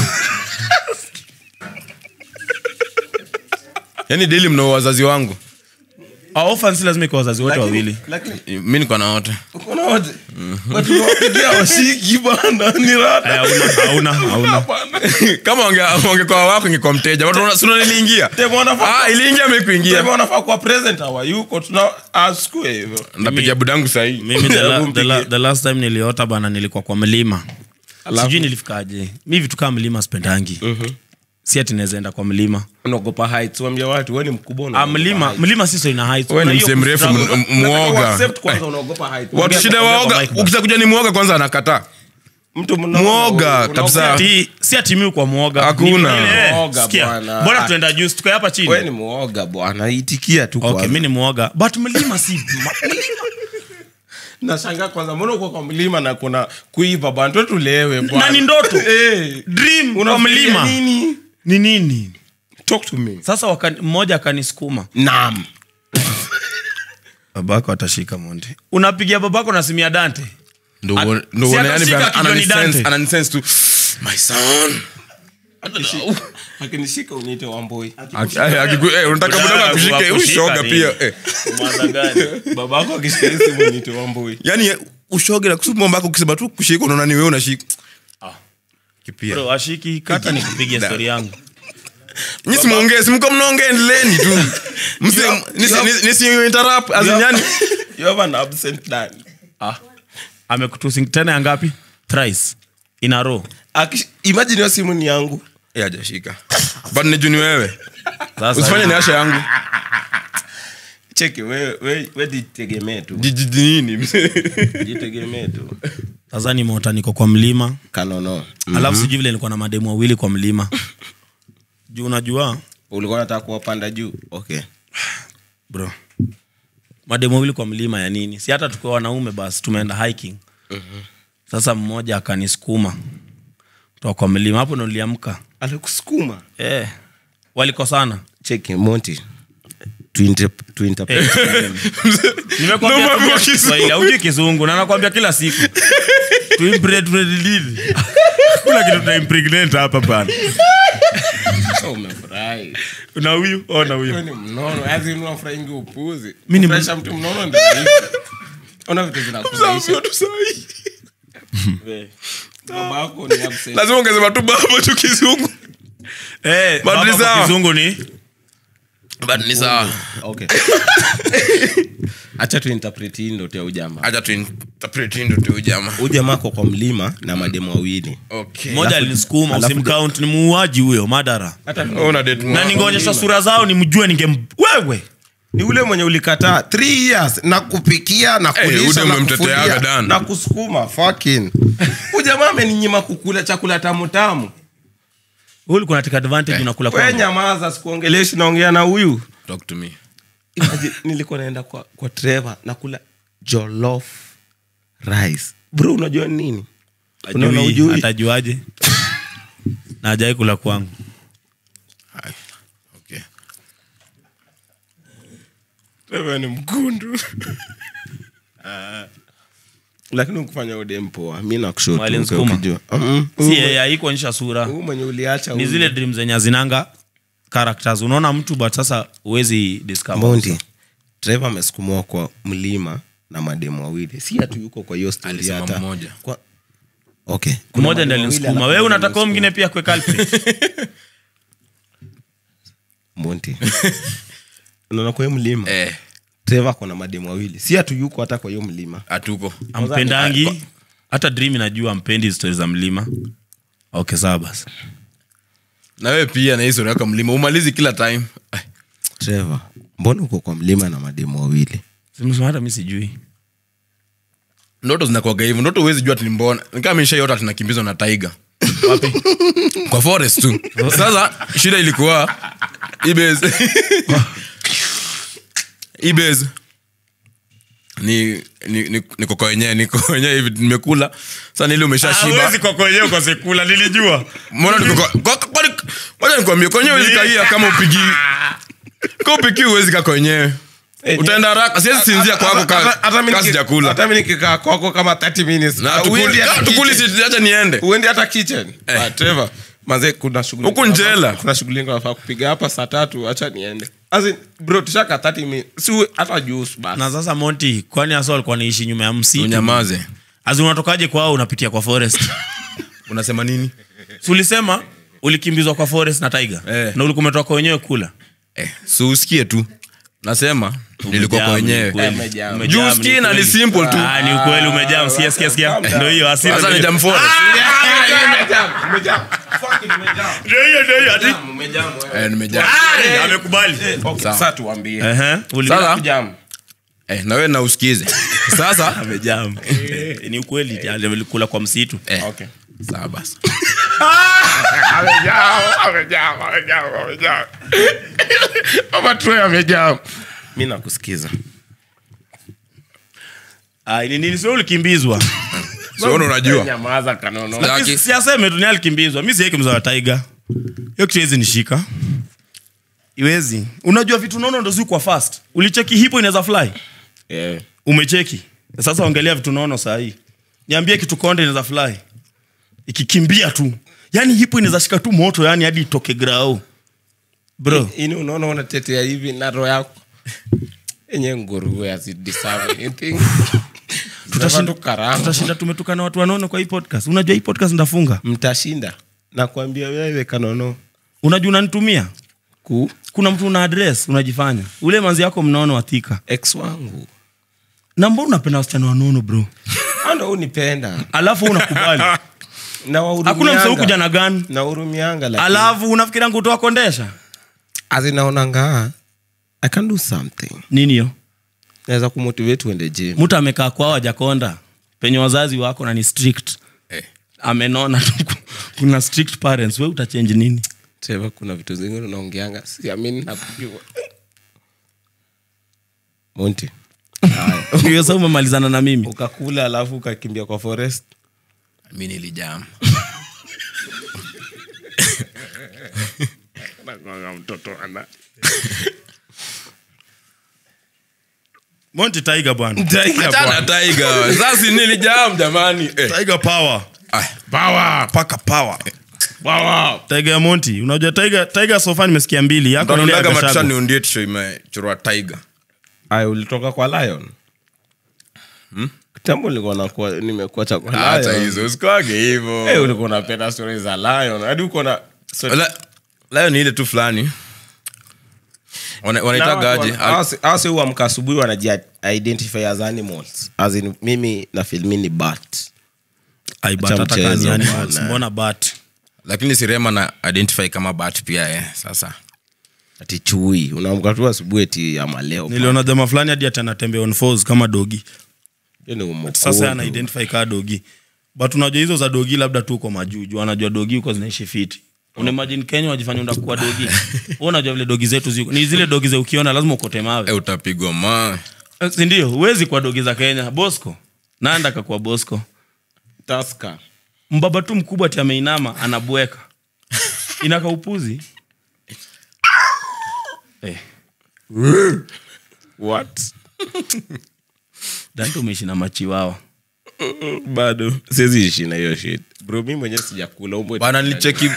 yani daily mna wazazi wangu Our orphans si lazima ikuwa wazazi wote lakini- wawili lakini mi niko na wote uko na wote watu wapigia washiki bana ni rada hauna hauna hauna kama wange- wangekuwa wako ingekuwa mteja Watu wana- si unaona iliingia Demo wanafaa ah, iliingia mekuingia Demo wanafaa kuwa present hawayuko tuna askue hivyo ndapiga budangu sahii mimi the, la, Hebu the, la, mpigie. the last time niliota bana nilikuwa kwa mlima Alafu? sijui nilifikaje mi vitu kama mlima spendangi si ati nawezaenda kwa mlima unaogopa heights wambia watu wewe ni mkubwa ah, unaogopa mlima heights. mlima siso ina heights. Wewe ni Kuna hiyo msee mrefu kustruggle. m- m- mwoga Accept kwanza unaogopa heights. watu Ongea- shida ongea waoga kwa mic basi. ukita kuja ni mwoga kwanza anakataa mtu mna- Mwoga, unaogopa- kabisa. Ati- si ati mi kwa mwoga Hakuna. Ni vile, eh, Mwoga sikia, bwana. mbona tunaenda juu tukae hapa chini wewe ni mwoga bwana itikia tu okay kwanza. mi ni mwoga but mlima si ma- nashangaa kwanza mbona uko kwa mlima na kuna kuiva bwana tu tulewe bwana. na ni ndoto Eh, dream kwa unafikiria mlima nini ni nini talk to me sasa wakani- mmoja akanisukuma naam babako atashika monte unapigia babako na simu ya dante Ndo At- uone- ndo si uone atashika yani akijua ni ananisense- Dante. ananisense tu my son akinishika uniite wamboi Aki- ay, akiku- eh, unataka budangu akushike Akushika ushoga nini? pia eh. Mwanza gani? babako akishika hii simu uniite wamboi yani eh, ushoge na kusupu mbako ukisema tu kushika unaona ni wewe unashika kipia Bro, ashiki kata nikupigia Da. stori yangu Nyi simuongee simko mnaongea endeleeni tu Msi- You have- nisi- you have- nisi- nisi interrupt, as in You have- yani you have an absent dad amekutusi tena ya ngapi thrice in a row Akish- imagine hiyo simu ni yangu Eh, hajashika but niju ni wewe Sasa- usifanye ni asha yangu cheki we, we, we jitegemee tu jijiji nini jitegemee tu sasa nimeota niko kwa mlima kanono alafu sijui vile nilikuwa na mademu wawili kwa mlima juu unajua ulikuwa nataka kuwapanda juu okay bro mademu wawili kwa mlima ya nini si hata tukiwa wanaume basi tumeenda hiking sasa mmoja akanisukuma toka kwa mlima hapo ndo niliamka alikusukuma eh, walikosana cheki monti tuinterp- tuinterpret. Nimekwambia No, tumia mambo Kiswahili, haujui kizungu na nakwambia kila siku Tuimpregnate nini? Hakuna kitu tuna impregnate hapa bana Oh, umefurahi na huyu oh, na Wewe huyu ni mnono yaani unafurahingi upuzi Mi ni Kufurahisha mtu mnono ndio rahisi. ona vitu zinakufurahisha We, babako ni absent. lazima ungesema tu baba tu kizungu eh, But baba ni kwa sawa. kizungu ni but ni sawa Okay. acha tuinterpret hii ndoto ya ujamaa acha tuinterpret ndo tu jamaa ujamaa kwa kwa mlima na mademu wawili okay mmoja alinisukuma alafu- usimcount ni muuaji huyo madara hata Oh, una date na mwa- ningeonyesha sura zao nimjue ninge wewe ni ule mwenye ulikataa three years na kupikia na Eh, kulisha ule na umemteteaga kufulia Dan. na kusukuma fucking ujamaa ameninyima kukula chakula tamu tamu huyu ulikuwa unataka advantage unakula we kwangu nyamaza sikuongeleshi naongea na huyu talk to me Imagine, nilikuwa naenda kwa, kwa treva nakula jolof rice bro unajua ni nini Unaona Ajui, ujui? atajuaje na ajai kula kwangu Hai. okay treva ni mkundu lakini ukufanya udempoa mi Mwali Nsukuma. nakushotukijua si yeye haikuonyesha sura huu mwenye uliacha ni huyu. zile dream zenye hazinanga characters unaona mtu but sasa huwezi discover Mondi, Trevor amesukumwa kwa mlima na mademu wawili si hatu yuko kwa hiyo story Alisema hata mmoja. kwa... okay. Kuna mmoja ndi mademu wawili alinisukuma alafu wewe mmoja unataka huyo alinisukuma. mwingine pia kwe culprit Monty. unaona kwa hiyo mlima eh Trevor kona mademu wawili si hatu yuko hata kwa hiyo mlima hatuko na wewe pia na history yako mlima umalizi kila time Ai, trevor mbona uko kwa mlima na mademu wawili Simesema hata mi sijui ndoto zinakuaga hivyo ndoto huwezi jua tinimbona nikaa mishaiota tunakimbizwa na taiga wapi kwa forest tu sasa shida ilikuwa ibes ibes ni ni ni- niko kwa wenyewe niko wenyewe hivi nimekula sasa nili umeshashiba kwa kwenyewe kwa sekula nilijua mbona niko kwa kwa- kwa- kwani- ngoja nikwambie kwa wenyewe huwezi kaia kama upigi kama upigi huwezi kaa kwa wenyewe utaenda haraka siwezi sinzia kwako ka- ka sijakula hata mi nikikaa kwako kama 30 minutes na Ah, tukuli uendi hata kama tukuli kitchen. si acha niende uendi hata kitchen Eh. Ah, Trevor, manze kuna shughuli Huku njela. kuna shughuli nyingi nafaa kupiga hapa saa tatu acha niende As in, bro tushaka 30 minutes si uwe- hata juice basi na sasa monti kwani aso alikuwa naishi nyuma ya msitu unyamaze azi unatokaje kwao unapitia kwa forest unasema nini Si ulisema ulikimbizwa kwa forest na tiger Eh. na ulikuwa umetoka wenyewe kula eh, si usikie tu nasema nilikuwa kwa Umejam, ni wenyewe ukweli. Umejam. Umejam, Juu ni usikie na ukweli. ni simple tu. Ah, ni ukweli umejam sikia sikia sikia ndio hiyo hasira sasa ndio ni hiyo. jam forest Ndio hiyo ndio hiyo ati eh, nimejam Ah, amekubali Okay, Sawa. sasa tuambie ehe uli- Sasa- Jam. eh, na wewe na usikize sasa amejam ni ukweli alikula kwa msitu eh, Okay. sawa basi Mama Troy amejaa. mi nakusikiza ah ni nini sio ulikimbizwa siona unajua nyamaza kanono Laki. Lakini si aseme tu ni alikimbizwa mi sieki mzawa tiger hiyo kitu iwezi nishika iwezi unajua vitu nono ndo zikwa fast ulicheki hipo inaweza fly Eh, umecheki sasa ongelea vitu nono sahii niambie kitu konde inaweza fly ikikimbia tu yani hipo inaweza shika tu moto yani hadi itoke grao bro ini unaona unatetea hivi na roho yako enye nguruwe azideserve anything. Tutashinda- tu karama. tutashinda tumetukana watu wanono kwa hii podcast unajua hii podcast ndafunga mtashinda nakwambia wewe kanono unajua unanitumia ku kuna mtu una address unajifanya ule manzi yako mnono wathika ex wangu na mbona unapenda wasichana wanono bro ando unipenda alafu unakubali na hakuna mseu kuja na gani na urumianga lakini- alafu unafikiria ngutoa kondesha azinaonanga i can do something nini hiyo naweza kumotivate uende gym mtu amekaa kwao ajakonda penye wazazi wako na ni strict eh. amenona tu kuna strict parents we utachange nini Trevor, kuna vitu zingine unaongeanga siamini napigwa monti hiyo sa umemalizana na mimi ukakula alafu ukakimbia kwa forest mi nilijam monti tiger bwana achana taiga sasa nilijam jamani eh. tiger power ah, power paka power tiger ya monti unajua tiger tiger sofa nimesikia mbili yako ni ile ya Utaondaga Gachagua. matusha niundie tisho imechorwa taiga aya ulitoka kwa lion kitambo nilikuwa nakuwa- nimekuacha kwa hata lion hizo usikwage hivo Eh, ulikuwa unapenda stori za lion hadi uko na story- La- layo ni ile tu fulani Wana- wanaitagaje awase huamka asubuhi wanajiidentify as animals as in mimi na filmi ni bat Ai, but Acha hata kama ni mchezo, animals, bwana. mbona bat lakini sirema na identify kama bat pia eh, sasa ati chui unaamka tu asubuhi eti ya maleo niliona jama fulani hadi ati anatembea on fours kama dogi Hiyo ni umokodo. sasa ana identify kaa dogi but unajua hizo za dogi labda tu uko majuju anajua dogi huko zinaishi fiti unaimagine kenya wajifanya undakuwa dogi Wewe unajua vile dogi zetu ziko ni zile dogi za ukiona lazima ukote mawe eh, utapigwa ma Eh, si ndio huwezi kwa dogi za kenya bosco nanda kakua bosco Tusker. mbaba tu mkubwa ti ameinama anabweka inaka upuzi eh, What? dante umeishi na machiwawa bado siwezi ishi na hiyo shit bro mi mwenyewe sijakula umbo bana nilicheki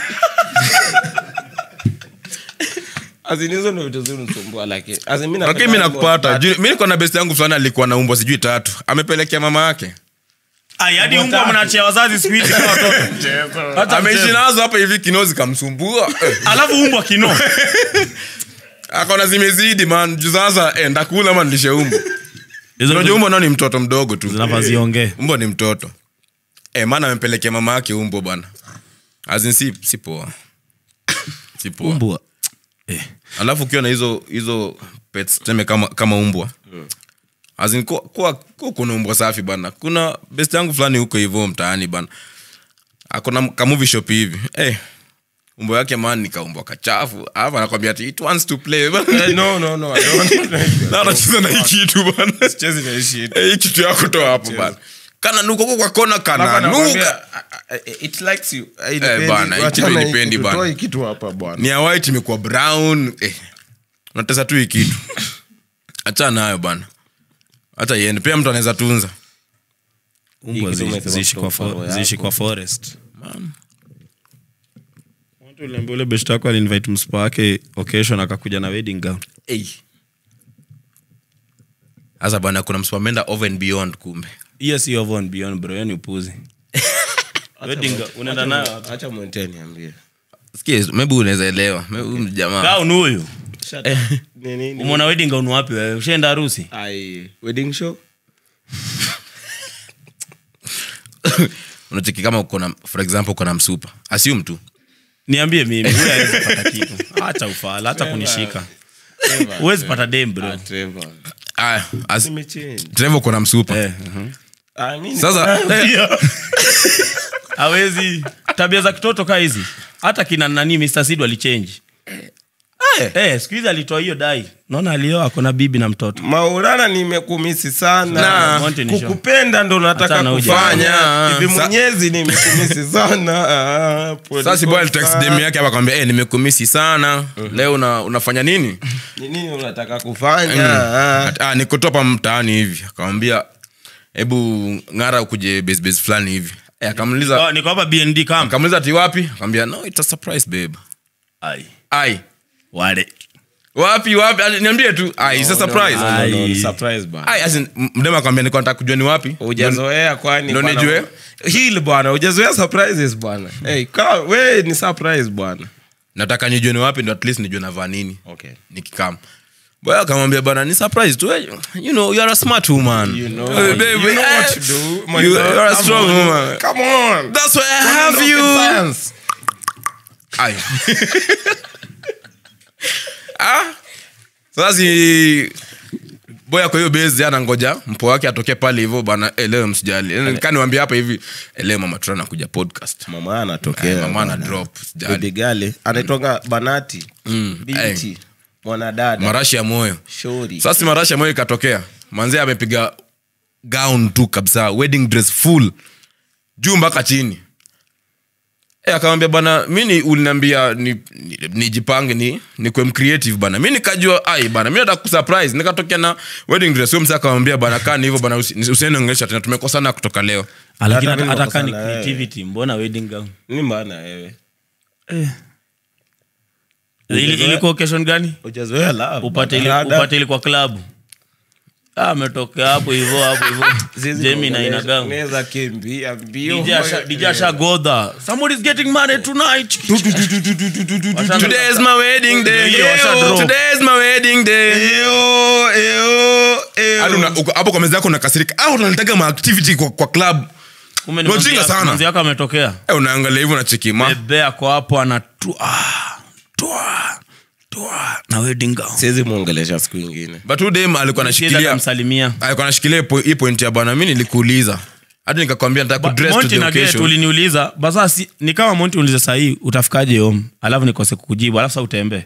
azinizo ndo vitu zinisumbua lakini As in, mi lakini napenda mi animals, nakupata but- Juu- mi niko na besti yangu fulani alikuwa na umbwa sijui tatu amepelekea mama yake Ai, hadi umbwa mnachia wazazi siku hizi kama watoto Hata ameishi mchezo. nazo hapa hivi kinozi kamsumbua Eh, alafu umbwa kino akaona zimezidi man juu sasa eh, ndakula ama nilishe umbo unajua umbo nao ni mtoto mdogo tu zinafaa ziongee umbo ni mtoto eh, maana amempelekea mama yake umbo bwana azin si, si poa si poa. umbwa eh. alafu ukiwa na hizo hizo pets tuseme kama, kama umbwa As in, kuwa, kuwa, kuwa kuna umbwa safi bana kuna best yangu fulani huko hivyo mtaani bana akona kamuvi shop hivi hey, umbwa yake man nikaumbwa kachafu alafu anakwambia ati it wants to play bana. Eh, no, no, no, I don't. na anacheza na hii kitu bana Sichezi na hii shit. Eh, hii kitu yako toa hapo bana kana nuka huko kwa kona Mpaka kana nakwambia, nuka I- I- it likes you. Haipendi. bana, hii Wachana kitu hii haipendi kitu, bana. toa hii kitu hapa bwana ni ya white imekuwa brown eh, unatesa tu hii kitu acha nayo bana hata iende pia mtu anaweza tunza umbwa kitu zi- umesema ziishi kwa kutoka fo- roho ziishi yako. kwa forest Watu uliambia ule best yako alinvite mspa wake occasion akakuja na wedding gown Ei. sasa bana kuna msipamenda over and beyond kumbe hiyo si over and beyond bro hiyo ni upuzi wedding gown unaenda nayo wapi? acha mwente niambie sikia maybe unaweza elewa Maybe huyu jamaa gown huyu Ni nini? umeona wedding gown wapi wewe ushaenda harusi Ai, wedding show unacheki kama uko na for example uko na msupa assume tu niambie mimi huyu hawezi pata kitu hata ufala hata kunishika huwezi pata dem bro Trevor. ah, as, Nimechange. Trevor uko na msupa eh, mhm. Ah, mimi sasa eh, hawezi tabia za kitoto kaa hizi hata kina nani mr sid walichange eh, siku hizi alitoa hiyo dai naona alioa akona bibi na mtoto maulana nimekumisi sana Na, Monty ni show. kukupenda ndo nataka Hata na uja- kufanya Fanya. hivi Sa- mwenyezi nimekumisi sana Ah, pole sasa boy alitext sana. dem yake hapa akamwambia eh nimekumisi sana leo una, unafanya nini Ni nini unataka kufanya Ah. At- ah, niko tu hapa mtaani hivi akamwambia hebu ng'ara ukuje base base fulani hivi eh, akamuliza oh, niko hapa bnd camp akamuliza ati wapi akamwambia no it's a surprise babe ai ai wale wapi wapi Ali- niambie tu ai it's a surprise No, no, no, Ai. ni surprise bana. ai as in, m- mdema akamwambia niko nataka kujua ni wapi ujazoea kwani ndo bwana? nijue? hili bwana ujazoea surprises bwana hey, ka, we ni surprise bwana nataka nijue ni wapi ndo at least nijue navaa nini okay. nikikam boy akamwambia bana ni surprise tu eh, you know you are a smart woman you know, Eh, baby, you know eh, what to do my you, girl. you are a Come strong on. woman Come on. that's why i Come on, have rocket you science. Ai. ah? sasa si boya kwa hiyo base ana ngoja mpo wake atokee pale hivyo bana eh, leo msijali kaniwambia hapa hivi eh, leo mama tuna nakuja podcast mama Eh, anatokea mama ana bwana. drop Baby sijali girl, anaitwanga banati binti mwanadada marashi ya moyo shori sasa si marashi ya moyo ikatokea manzee amepiga gown tu kabisa wedding dress full juu mpaka chini e, akamwambia bana mi ni- uliniambia ni- ni- nijipange ni nikwe mcreative bana mi nikajua ai bana mi nataka kusurprise nikatokea na wedding dress huyo msa akamwambia bana kaa ni hivyo bana usi- usiende ongelesha tena tumekosana kutoka leo lakini Hata mimi hata kaa ni nakosana, eh. creativity mbona wedding gown ni mbana wewe Ili- ilikuwa occasion gani ujazoea love upate ili- Rada. upate ili kwa klabu Ah, ametokea hapo hivo hapo hivo Zizi jemi na kuongelesha, inagang unaweza kimbia mbio DJ ashagodha somebody's getting married tonight today is my wedding day Ndio, washa Yo, drop. today is my wedding day Eyo, eyo, eyo. Hadi una- uko- hapo kwa meza yako unakasirika au unalitaka maactivity kwa, kwa club Kumbe ni Wajinga manzi- sana. manzi yako ametokea Eh, unaangalia hivyo nachekima bebe ako hapo anatua tua tua na wedding gown siwezi mwongelesha siku ingine but huyu dem alikuwa anashikilia anamsalimia alikuwa anashikilia po- hii point ya bwana mi nilikuuliza hata nikakwambia nataka kudress to monti the na get occasion uliniuliza basa si, ni kama monti uliza sahii utafikaje home alafu nikose kukujibu alafu sa utembee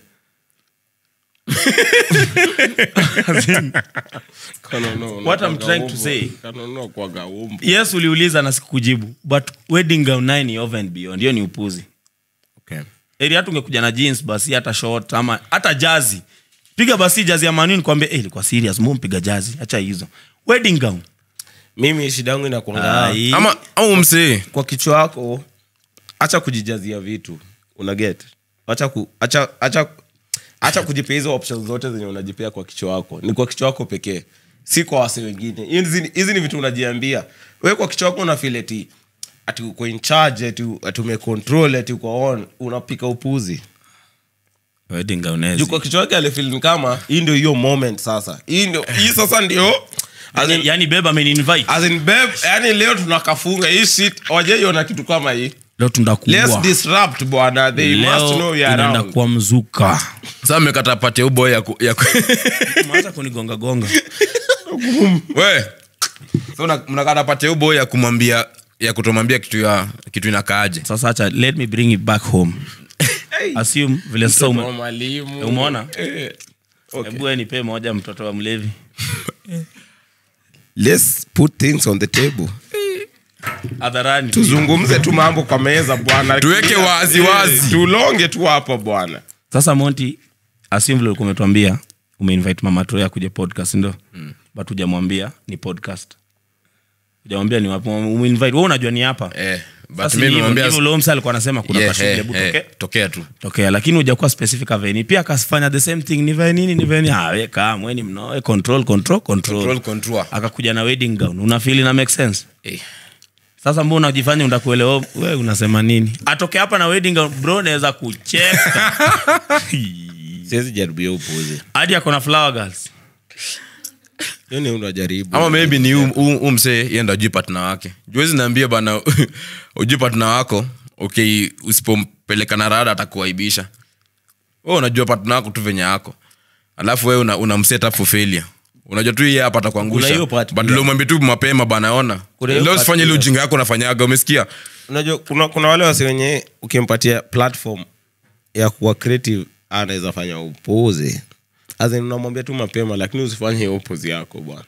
What I'm trying to say- say yes uliuliza na sikukujibu but wedding gown naye ni over and beyond hiyo ni upuzi okay. eri hata ungekuja na jeans basi hata short ama hata jazi piga basi jazi ya manini kwambia hey, ilikuwa serious mbona mpiga jazi hacha hizo wedding gown mimi shida yangu inakuanga Ai. ama au msee kwa kichwa wako acha kujijazia vitu una get acha ku, acha, acha, acha kujipea hizo options zote zenye unajipea kwa kichwa wako ni kwa kichwa wako pekee si kwa wase wengine hizi hizi ni vitu unajiambia we kwa kichwa wako unafeel ati ati uko in charge ati, ati umecontrol ati uko on unapika upuzi wedding gown juu kwa kichwa wake alifeel ni kama hii ndio hiyo moment sasa hii ndio hii sasa ndio as in- yani beba ameninvite as in babe yani leo tunakafunga hii shit wajaiona kitu kama hii leo let's tundakuwa disrupt bwana they must know leo we are inaenda around kuwa mzuka sasa mmekata pate uboy ya, ku, ya ku... maanza kunigonga gonga we so una- mnakata pate uboy ya kumwambia ya kutomwambia kitu ya kitu inakaaje sasa acha let me bring it back home assume vile sasa Mtoto wa ume, mwalimu umeona Eh, okay. hebu wewe nipe moja mtoto wa mlevi let's put things on the table hadharani tuzungumze tu mambo kwa meza bwana Tuweke Clear. wazi, Eh, wazi. tulonge tu hapo bwana sasa monti assume vile ulikuwa umetuambia umeinvite mama troya kuja podcast ndo mm. but hujamwambia ni podcast hujamwambia ni wapi umeinvite wewe unajua ni hapa eh, but Sasa mimi ni hivyo, nimwambia ndivyo Leo Msa alikuwa anasema kuna yeah, kashughuli, eh, hebu eh, tokea tokea tu tokea lakini hujakuwa specific aveni pia akafanya the same thing nivae nini nivae nini ah we kaa mweni mnoe control control control, Control, control. akakuja na wedding gown unafili na make sense eh. sasa mbona unajifanya undakuelewa we unasema nini atoke hapa na wedding gown bro naweza kucheka siwezi jaribia upuzi hadi ako na flower girls hiyo ni unajaribu ama maybe ni huu msee yenda ujui patna wake juwezi naambia bana ujui patna wako okay usipompeleka na rada atakuaibisha we unajua patna wako tu venye yako alafu we una, una mset up for failure unajua tu iye hapa Kuna atakuangusha hiyo part but pia. leo mwambie tu mapema bana ona Kuna hiyo leo part usifanye ile pia. ujinga yako unafanyaga umesikia unajua kuna, kuna wale wasi wenye ukimpatia platform ya kuwa creative anaweza fanya upuzi As in, unamwambia tu mapema lakini usifanye hiyo upuzi yako bwana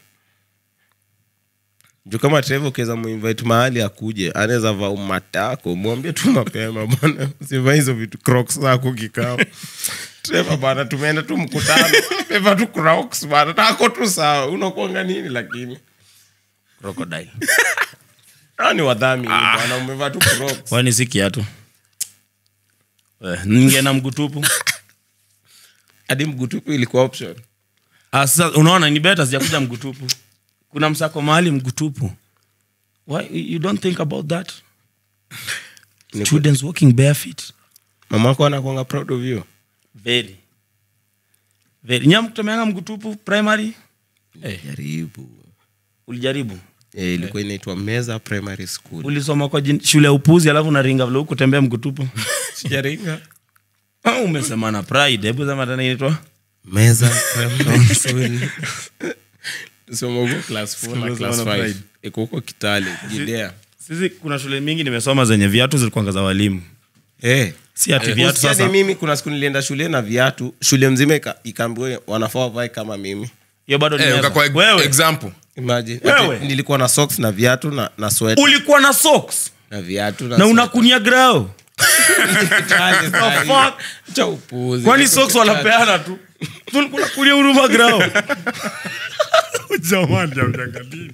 juu kama Trevor ukiweza muinvite mahali akuje anaweza vaa umatako mwambie tu mapema bwana usivaa hizo vitu crocs zako kikao Trevor bana tumeenda tu mkutano Trevor tu crocs bana tako tu sawa unakuanga nini lakini crocodile Hawa ni wadhamini bwana umevaa tu crocs kwani si kiatu Eh, ninge na mgutupu hadi mgutupu ilikuwa option Ah, sasa unaona ni beta sijakuja mgutupu kuna msako mahali mgutupu Why, you don't think about that students walking barefoot mamako anakuanga proud of you very very nyam kutomeanga mgutupu primary jaribu ulijaribu Eh, ilikuwa inaitwa meza primary school ulisoma kwa jin, shule ya upuzi alafu unaringa vile huku tembea mgutupu sijaringa Ah, umesema na pride hebu sema tena inaitwa meza primary school soma huko class 4 na Soma class na 5 pride. iko huko kitale jidea sisi kuna shule mingi nimesoma zenye viatu zilikuanga za walimu eh si ati viatu Usikiane sasa mimi kuna siku nilienda shule na viatu shule mzima ika- ikaambiwa wanafaa wavae kama mimi hiyo bado ni eh, never. ukakuwa wewe example imagine Wewe. Ati nilikuwa na socks na viatu na na sweater ulikuwa na socks na viatu na unakunia grao Kitale The sahi. fuck? cha upuzi kwani socks wanapeana tu tulikuwa kulia huruma grao jamani amjangalini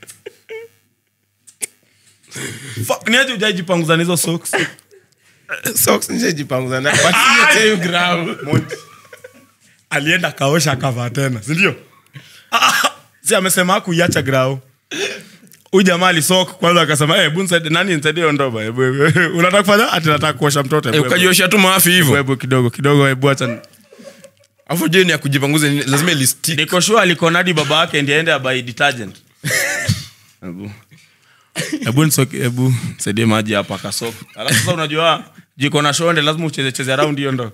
Fuck, ni aje ujajipanguza na hizo socks socks nishajipanguza na but sio tell you ground alienda akaosha akavaa tena sindio si amesema kuiacha grao huyu jamaa alisok kwanza akasema hey, bu nisaidie- nani nisaidie hiyo ndoba Hebu, hebu, unataka kufanya ati nataka kuosha mtoto eh, Hebu, hebu. ukajiosha tu maafi Hebu, hivyo hebu kidogo kidogo hebu acha afu je ni ya kujipanguza ni- lazima ilisti niko sure alikonadi baba yake ndi aende abai detergent hebu hebu nisoke hebu saidie maji hapa akasok alafu sasa unajua jiko na shonde lazima ucheze cheze around hiyo ndo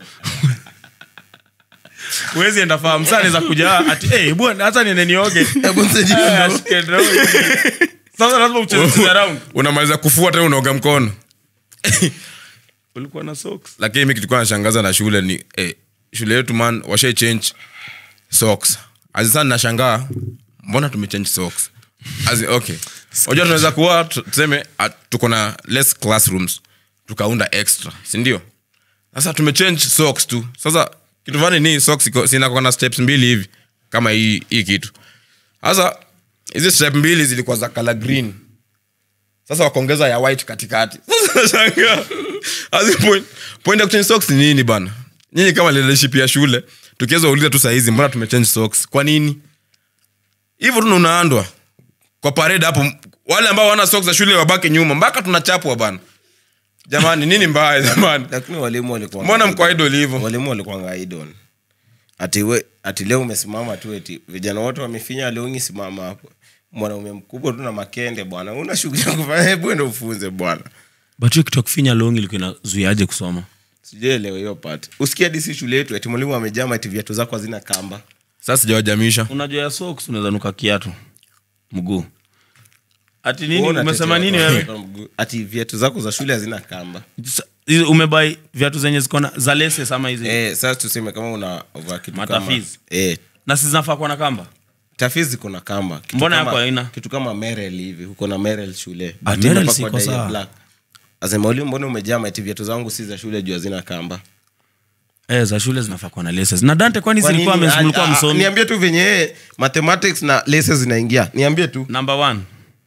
huwezi enda fahamu saa naweza kuja ati hey, bwana hata niende nioge Hebu nisaidie Eh, ndo. ashike ndo hivi. sasa lazima ucheze cheze around unamaliza kufua tena unaoga mkono ulikuwa na socks lakini mi kilikuwa nashangaza na shule ni eh, shule yetu man washai change socks azisa nashangaa mbona tumechange socks As in, okay unajua tunaweza kuwa tu- tuseme ah, tuko na less classrooms tukaunda extra sindio sasa tumechange socks tu sasa kitu fani ni socks iko- sinakuwa na steps mbili hivi kama hii hii kitu sasa hizi step mbili zilikuwa za color green sasa wakaongeza ya white katikati Sasa nashangaa. As in point, point ya kuchange socks ni nini bana nyinyi kama leadership ya shule tukiweza uliza tu sahizi mbona tumechange socks kwa nini hivyo tu unaandwa kwa parade hapo wale ambao wana socks za shule wabaki nyuma mpaka tunachapwa bana jamani nini mbaya jamani lakini walimu walikuwa mbona mko idol hivyo walimu walikuwanga idol ati we ati leo umesimama tu eti vijana wote wamefinya leongi simama hapo mwanaume mkubwa tu na makende bwana una shughuli ya kufanya hebu ende ufunze bwana but hiyo kitu ya kufinya long ilikuwa inazuiaje kusoma sijaelewa hiyo part usikia disi shule yetu ati mwalimu amejama ati viatu zako hazina kamba sasa sijawajamisha unajua ya socks unaweza nuka kiatu mguu ati Wewe nini unatetea umesema nini watu wewe wa mguu. ati viatu zako za shule hazina kamba Sa- hizi umebai viatu zenye zikona za leses ama hizi eh, sasa tuseme kama una vaa kitu kama Matafiz. eh, na si zinafaa kuwa na kamba tafiz ziko na kamba kitu Mbona kama, yako haina? kitu kama merel hivi uko na merel shule Ah, But Merrell imepakwa siko dye ya sawa. black. Asema mwalimu mbona umejama ati viatu zangu si za shule juu hazina kamba eh, za shule zinafaa kuwa na leses na dante kwani Kwa zilikuwa nini? mlikuwa Ah, ah, msomi niambie tu venye yeye mathematics na laces zinaingia niambie tu number one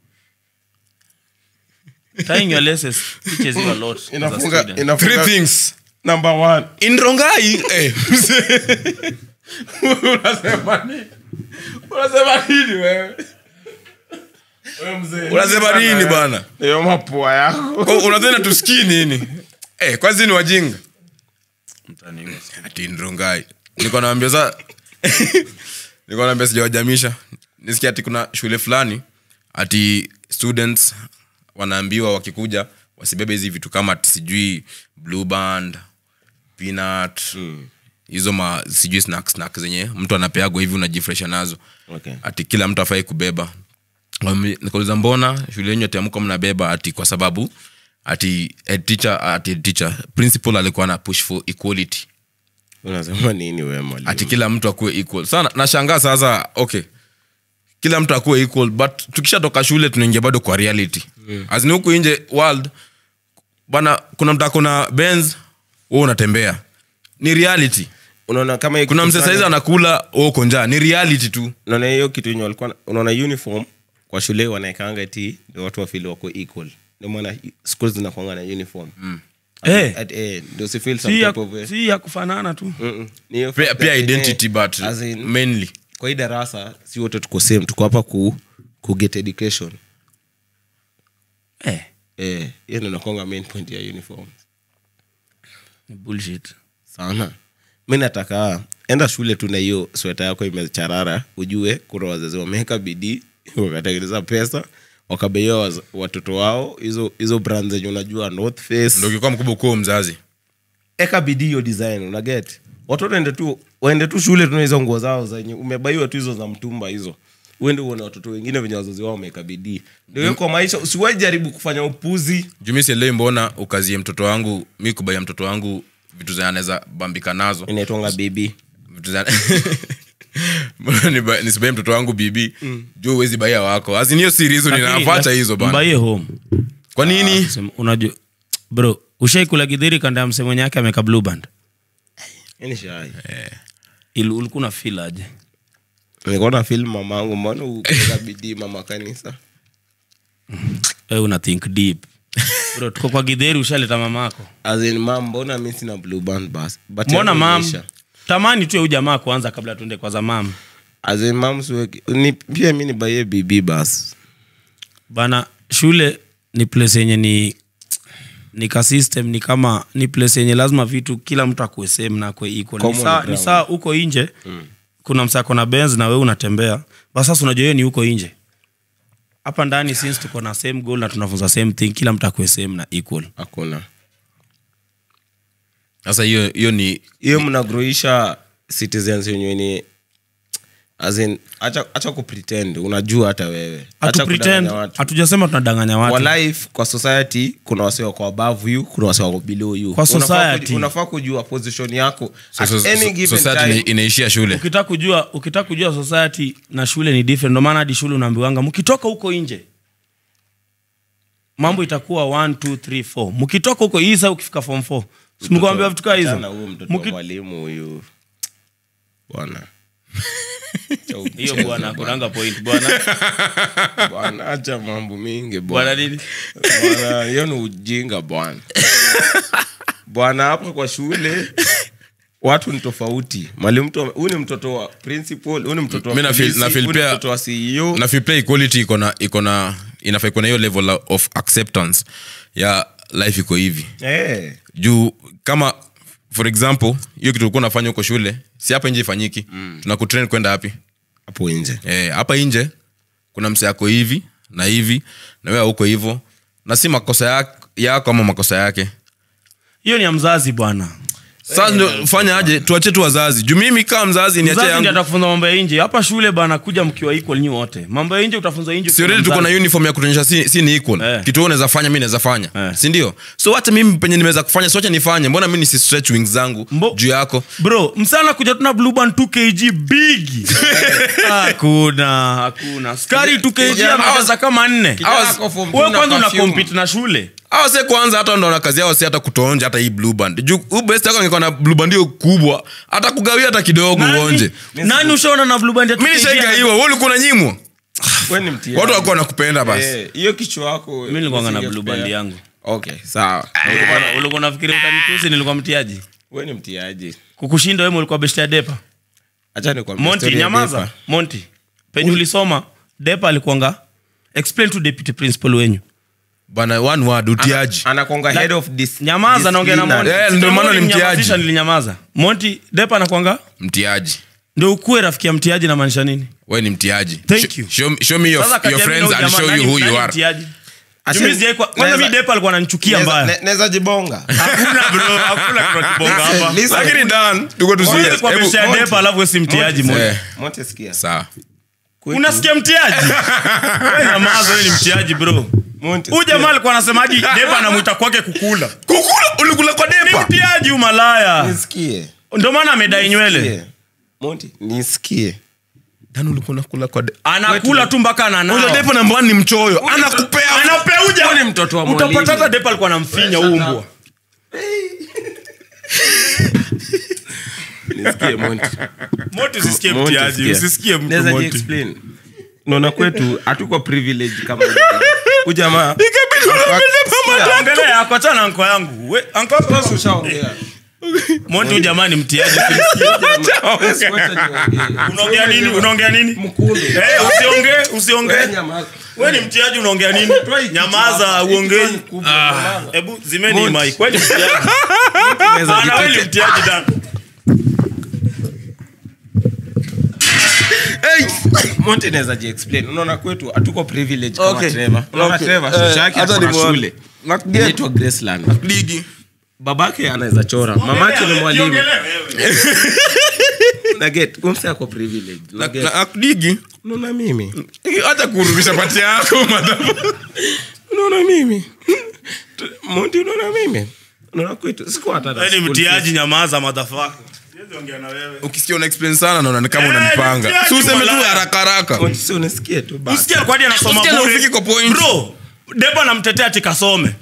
tying your laces teaches you a lot as a inafunga, student. three inafunga things number one in rongai eh, unasema nini unasema nini wewe Wewe mzee, unasema nini bana hiyo mapua yako Kwa- unadhani tusikii nini eh, kwanzi ni wajinga Mtaniua. ati ndrongai niko naambia sa niko naambia sijawajamisha nisikia ati kuna shule fulani ati students wanaambiwa wakikuja wasibebe hizi vitu kama ati sijui blue band peanut hizo ma sijui snack snack zenye mtu anapeagwa hivi unajifresha nazo Okay. ati kila mtu afai kubeba Wame- nikauliza mbona shule yenyu atiamka mnabeba ati kwa sababu ati head teacher ati head teacher principal alikuwa na push for equality unasema nini wewe mwalimu ati kila mtu akuwe equal sana nashangaa sasa okay kila mtu akuwe equal but tukishatoka shule tunaingia bado kwa reality mm. azini huku nje world bana kuna mtu akona benz wewe unatembea ni reality unaona kama hiyo kuna kitu mse saizi fulani- anakula wewe uko njaa ni reality tu unaona hiyo kitu yenye walikuwa unaona uniform kwa shule wanaekanga ti ndio watu wafili wako equal ndio maana schools zinakwanga na uniform Eh, At- eh, ndio si feel some si ya, type of way. si ya kufanana tu Mm-mm. Ni hiyo pia, fact pia that, eh, identity but as in, mainly kwa hii darasa si wote tuko same tuko hapa ku, ku get education eh, eh hiyo ndio inakuanga main point ya uniform ni bullshit sana mi nataka enda shule tu na hiyo sweta yako imecharara ujue kuna wazazi wameweka bidii wakatengeneza pesa wakabeia waz- watoto wao hizo hizo brand zenye unajua north face ndo ukikuwa mkubwa ukuwa mzazi eka bidii hiyo design unaget watoto waende tu waende tu shule tuna hizo nguo zao zenye umebaiwa tu hizo za mtumba hizo uende uone watoto wengine venye wazazi wao wameweka bidii ndio hiyo kwa maisha usiwahi jaribu kufanya upuzi jumi sielewi mbona ukazie mtoto wangu mi kubaia mtoto wangu vitu zenye anaweza bambika nazo inaitwanga bibi vitu za Mbona niba- nisibaie mtoto wangu bibi juu uwezi baia wako aziniyo si reason Lakini, inafacha lak- hizo bana mbaie home kwa nini Sema, unajua bro ushaikula gidhiri kanda ya mse mwenye yake ameka blue band yani shai Il- ulikuwa na feel aje nilikuwa na film mamangu mbona ukuweka bidii mama kanisa wewe una think deep bro tuko kwa gidheri ushaleta mama yako As in, mam mbona mi sina blue band bas But mbona yangu mam imeisha. tamani tu ya huyu jamaa kwanza kabla tuende kwa za mam As in, mam siweki ni pia mi nibaie bibi bas bana shule ni place yenye ni ni ka system ni kama ni place yenye lazima vitu kila mtu akue same na akue equal ni Common saa, ni ground. saa uko nje mm. kuna msako na benz na wewe unatembea basi sasa unajua hiyo ni huko nje hapa ndani since tuko na same goal na tunafunza same thing kila mtu akue same na equal hakuna sasa hiyo hiyo ni hiyo mnagroisha citizens wenyewe ni as in, acha, acha kupretend unajua hata wewe hatu Acha pretend kudanganya watu. hatujasema tunadanganya watu kwa life kwa society kuna wase wako above you kuna wase wako below you Kwa Unafaa society. kuju- unafaa kujua position yako so- at so- any so- given society time ina- inaishia shule ukitaka kujua ukitaka kujua society na shule ni different ndio maana hadi shule unaambiwanga mkitoka huko nje mambo itakuwa 1 2 3 4 mkitoka huko hii sasa ukifika form 4 simkuambia vitu kaa Achana hizo huyo mtoto wa Mki- mwalimu huyu bwana Cha hiyo mchezo, bwana kunanga point bwana bwana acha mambo mingi bwana bwana nini Bwana, hiyo ni ujinga bwana bwana hapa kwa shule watu ni tofauti mwalimu mtu huyu ni mtoto wa principal huyu ni mtoto wa Mi na feel- polisi, na feel huyu ni pia- mtoto wa CEO na feel pia equality iko na iko na inafaa iko na hiyo level of acceptance ya life iko hivi eh juu kama for example hiyo kitu ulikuwa unafanya huko shule si hapa nje ifanyiki mm. tunakutrain kwenda hapi hapo nje Eh, hapa nje kuna mse ako hivi na hivi na wewe huko hivyo na si makosa yako, yako ama makosa yake hiyo ni ya mzazi bwana sasa ndio fanya aje tuache tu wazazi juu mimi kama mzazi niache mzazi ndiye yangu atakufunza mambo ya nje hapa shule bana kuja mkiwa equal nyi wote mambo ya nje utafunza nje si ukiwa already tuko na mzazi. uniform ya kutuonyesha si, si ni equal Eh. kitu wewe unaweza fanya mi naweza fanya Eh. si ndio so hata mimi penye nimeweza kufanya so acha nifanye mbona mi nisi stretch wings zangu Mbo- juu yako bro msana kuja tuna blue band 2 kg big hakuna hakuna skari 2 kg Kijana- amecheza kama nne Kijana Hours- ako form two wewe na kwanza una perfume. compete na shule awa se kwanza hata ndo na kazi yao si hata kutoonja hata hii blue band juu huu best yako angekuwa na blue band hiyo kubwa hata kugawia hata kidogo uonje nani, nani ushaona na blue band ya 2 mi kg? nishaigaiwa wewe ulikuwa unanyimwa Wewe ni mtihani. watu walikuwa nakupenda basi Eh, hiyo kichwa wako mimi nilikuwa na usingekupea. blue band yangu okay sawa Ulikuwa- ulikuwa unafikiria utanitusi nilikuwa mtiaji wewe ni mtiaji kukushinda wewe ulikuwa best ya depa acha nikwambie monti story ya nyamaza Depa. monti penye ulisoma depa alikuanga explain to deputy principal wenyu bana one word utiaji anakonga head of dis- nyamaza naongea na disciplinary. monti Eh, ndio maana ni mtiaji. Nilimnyamazisha, nilinyamaza monti depa anakwanga mtiaji ndio ukuwe rafiki ya mtiaji namaanisha nini we ni mtiaji Thank Sh- you. show, show me your, Sasa kati your ya mimi friends na huyu and jamaa, show you nani- who you nani are mtiaji? Ati- Juu mimi sijawahi kwa- kwanza Naweza- mi depa alikuwa ananichukia Neza- mbaya ne- neza jibonga hakuna bro hakuna kitu kibonga hapa Listen. lakini dan tuko tu Huwezi serious. kuwa Hebu- best ya depa alafu wewe si mtiaji Monty, monti Eh, Monty, sikia. sawa Kwetu- unasikia mtiaji Wewe nyamaza wewe ni mtiaji bro Monty, huyu sikia. jamaa alikuwa anasemaji depa anamwita kwake kukula kukula ulikula kwa ni depa mtiaji umalaya Nisikie. ndio maana amedai nywele Nisikie. Monty, nisikie dan ulikuwa unakula kwa depa anakula tu mpaka Unajua ananao depa namba one ni mchoyo anakupea anapeuja Huyu ni mtoto wa mwalimu. utapata hata depa alikuwa anamfinya huu mbwa nisikie Monty. moti usisikie Monty, mtiaji sikia. usisikie mtu Naweza moti ji-explain. naona kwetu hatuko privilege kama huyu jamaa ongelea yako achana na anko yangu We- anko yako Sasa ushaongea. moti huyu jamaa ni mtiaji Basi wacha niongee. unaongea nini unaongea nini Mkunde. Eh, usiongee usiongee Wewe nyamaza. we ni mtiaji unaongea nini nyamaza Hapa, uongei hii kichwa ni kubwa, nyamaza. hebu zimeni Monty. mai kweli mtiaji Naweza Bana, wewe ni jitetea. mtiaji dan Monty naweza ji-explain. unaona kwetu hatuko privilege kama Okay. Trevor. Unaona Okay. Trevor, Eh, shosho yake hata ako na nimeona. shule Nakuget. inaitwa Graceland. ligi babake anaweza chora mamake ni mwalimu Jiongelee wewe. naget umse ako privilege Na- Naget. na- ligi unaona mimi hata kurudisha pati yako madam unaona mimi monti unaona mimi unaona kwetu siku hata na Wewe ni school mtiaji nyamaza madhafaka Siwezi ongea na wewe ukisikia una explain sana naona ni kama Eh, unanipanga mtiaji si useme tu malaya. haraka haraka fees. Monty, si unisikie tu basi. usikia kwani anasoma Usikia na bure. ufiki kwa point. bro depa namtetea ati kasome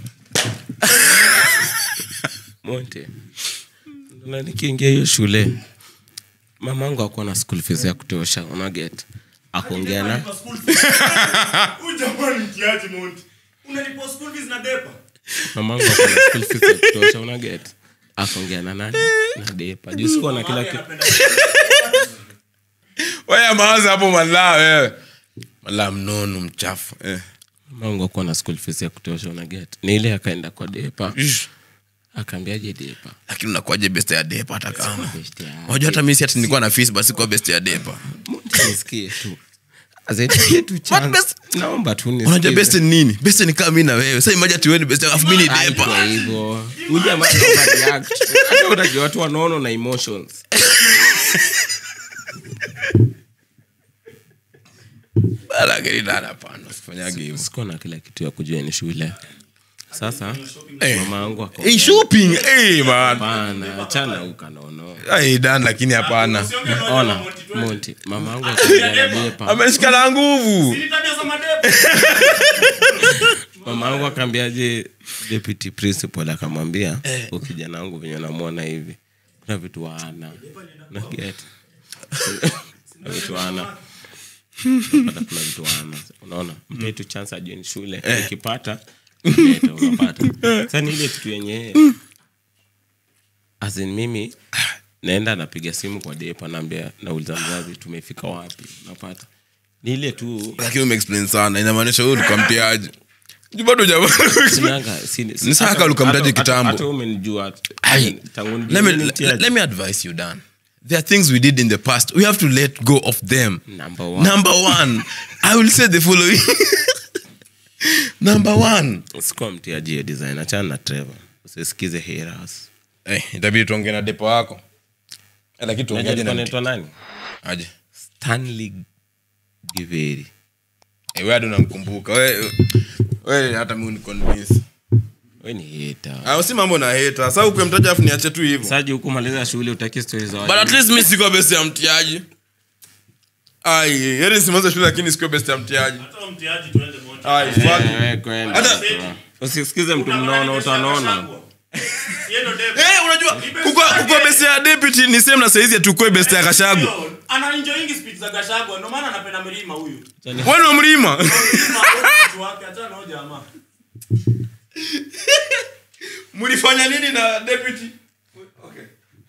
Monty. Unaona nikiingia hiyo shule mamangu akuwa na school fees ya kutosha unaget akuongea na mamangu akuwa na school fees ya kutosha unaget akaongea na nani na depa juu sikuwa na kila kitu wewe mawaza hapo malaa wewe malaa mnono mchafu eh. mamangu akuwa na school fees ya kutosha unaget ni ile akaenda kwa depa akaambiaje depa lakini unakuaje best ya depa hata kama Best ya- wajua hata mimi si ati nilikuwa na fees basi kwa best ya depa Monty, nisikie tu Azaitie tu chance. best- naomba tu unajua nisikie. best ni nini best ni kama mimi na wewe sasa imagine ati wewe ni best alafu mimi ni Haikuwa depa hivyo Huyu jamaa ndo overreact. Hata unajua watu wanaona na emotions lakini dada hapana usifanyage hivyo sikuwa na kila kitu ya kujua ni shule sasa Eh. mama yangu ako- hey shopping hey man Hapana, achana ukanono hey dan lakini hapana ona monti mama yangu akaongea na depa ameshika na nguvu mama yangu akaambiaje deputy principal akamwambia "Huyu kijana wangu venye namwona hivi kuna vitu waana naget kuna vitu waana Unapata kuna vitu waana unaona mpe tu chance ajoin shule ukipata leta, unapata sasa ni ile kitu yenye azin mimi naenda napiga simu kwa depa naambia nauliza mzazi tumefika wapi unapata ni ile tu lakini umeexplain sana inamaanisha huyu ulikuwa mtiaji Ju bado jamaa Sinanga, si- si- Ni sawa hata- kama ukamtaja hata- kitambo. hata umenijua Ai, tangu let me, nijue let, mtiaji. let me advise you dan there are things we did in the past we have to let go of them Number one. number one i will say the following number one sikuwa mtiaji ya design achana na trevor usisikize haters eh, itabidi tuongee na depo wako Eh, lakini tuongeaje na mti- naitwa nani aje stanley giveri Eh, wewe hadi unamkumbuka we, we hata mi uniconvince we ni hata Ah, si mambo na heta sasa ukwe mtaja afu niache tu hivyo saji hukumaliza shule utaki stori za but at least mi siko best ya mtiaji ai heri simalize shule lakini siko best ya mtiaji Hata mtiaji tuende moja. ai fuck Wewe kwenda. Hata- usisikize mtu mnono utanona Yeye ndo David. Eh, unajua kukua kukua best ya deputy ni same na saizi atukue best ya kashago ana enjoying speech za Gachagua ndio maana anapenda milima huyu wewe ni mlima Milima, huyu wake achana na huyo jamaa mlifanya nini na deputy okay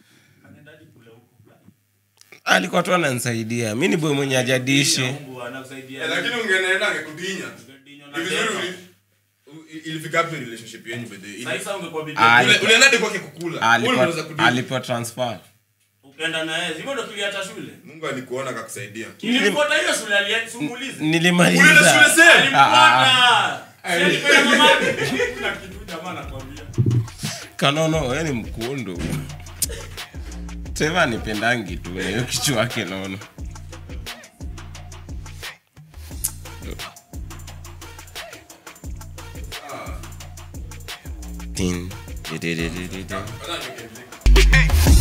alikuwa tu ananisaidia mi ni boy mwenye ajadishi Mungu anakusaidia lakini ungeenda angekudinya Dinyo na Ni vizuri Deva. uli- u- ilifika hapo relationship yenu by the way. Ili- Sasa ungekuwa bibi Ah, Ule- ulienda hadi kwake kukula Wewe unaweza alipo kudinya. alipo transfer ukaenda na yeye hivyo ndo tuliacha shule mungu alikuona akakusaidia nilifuata hiyo shule aliyemuuliza ulienda shule nilimaliza same Alifuata. Si alipenda mamake. Kuna kitu jamaa anakwambia. kanono we ni mkundu teva nipendangi tu na hiyo kichwa wake nono Tin, di- di- di- di- di- di. Wala niweke mziki.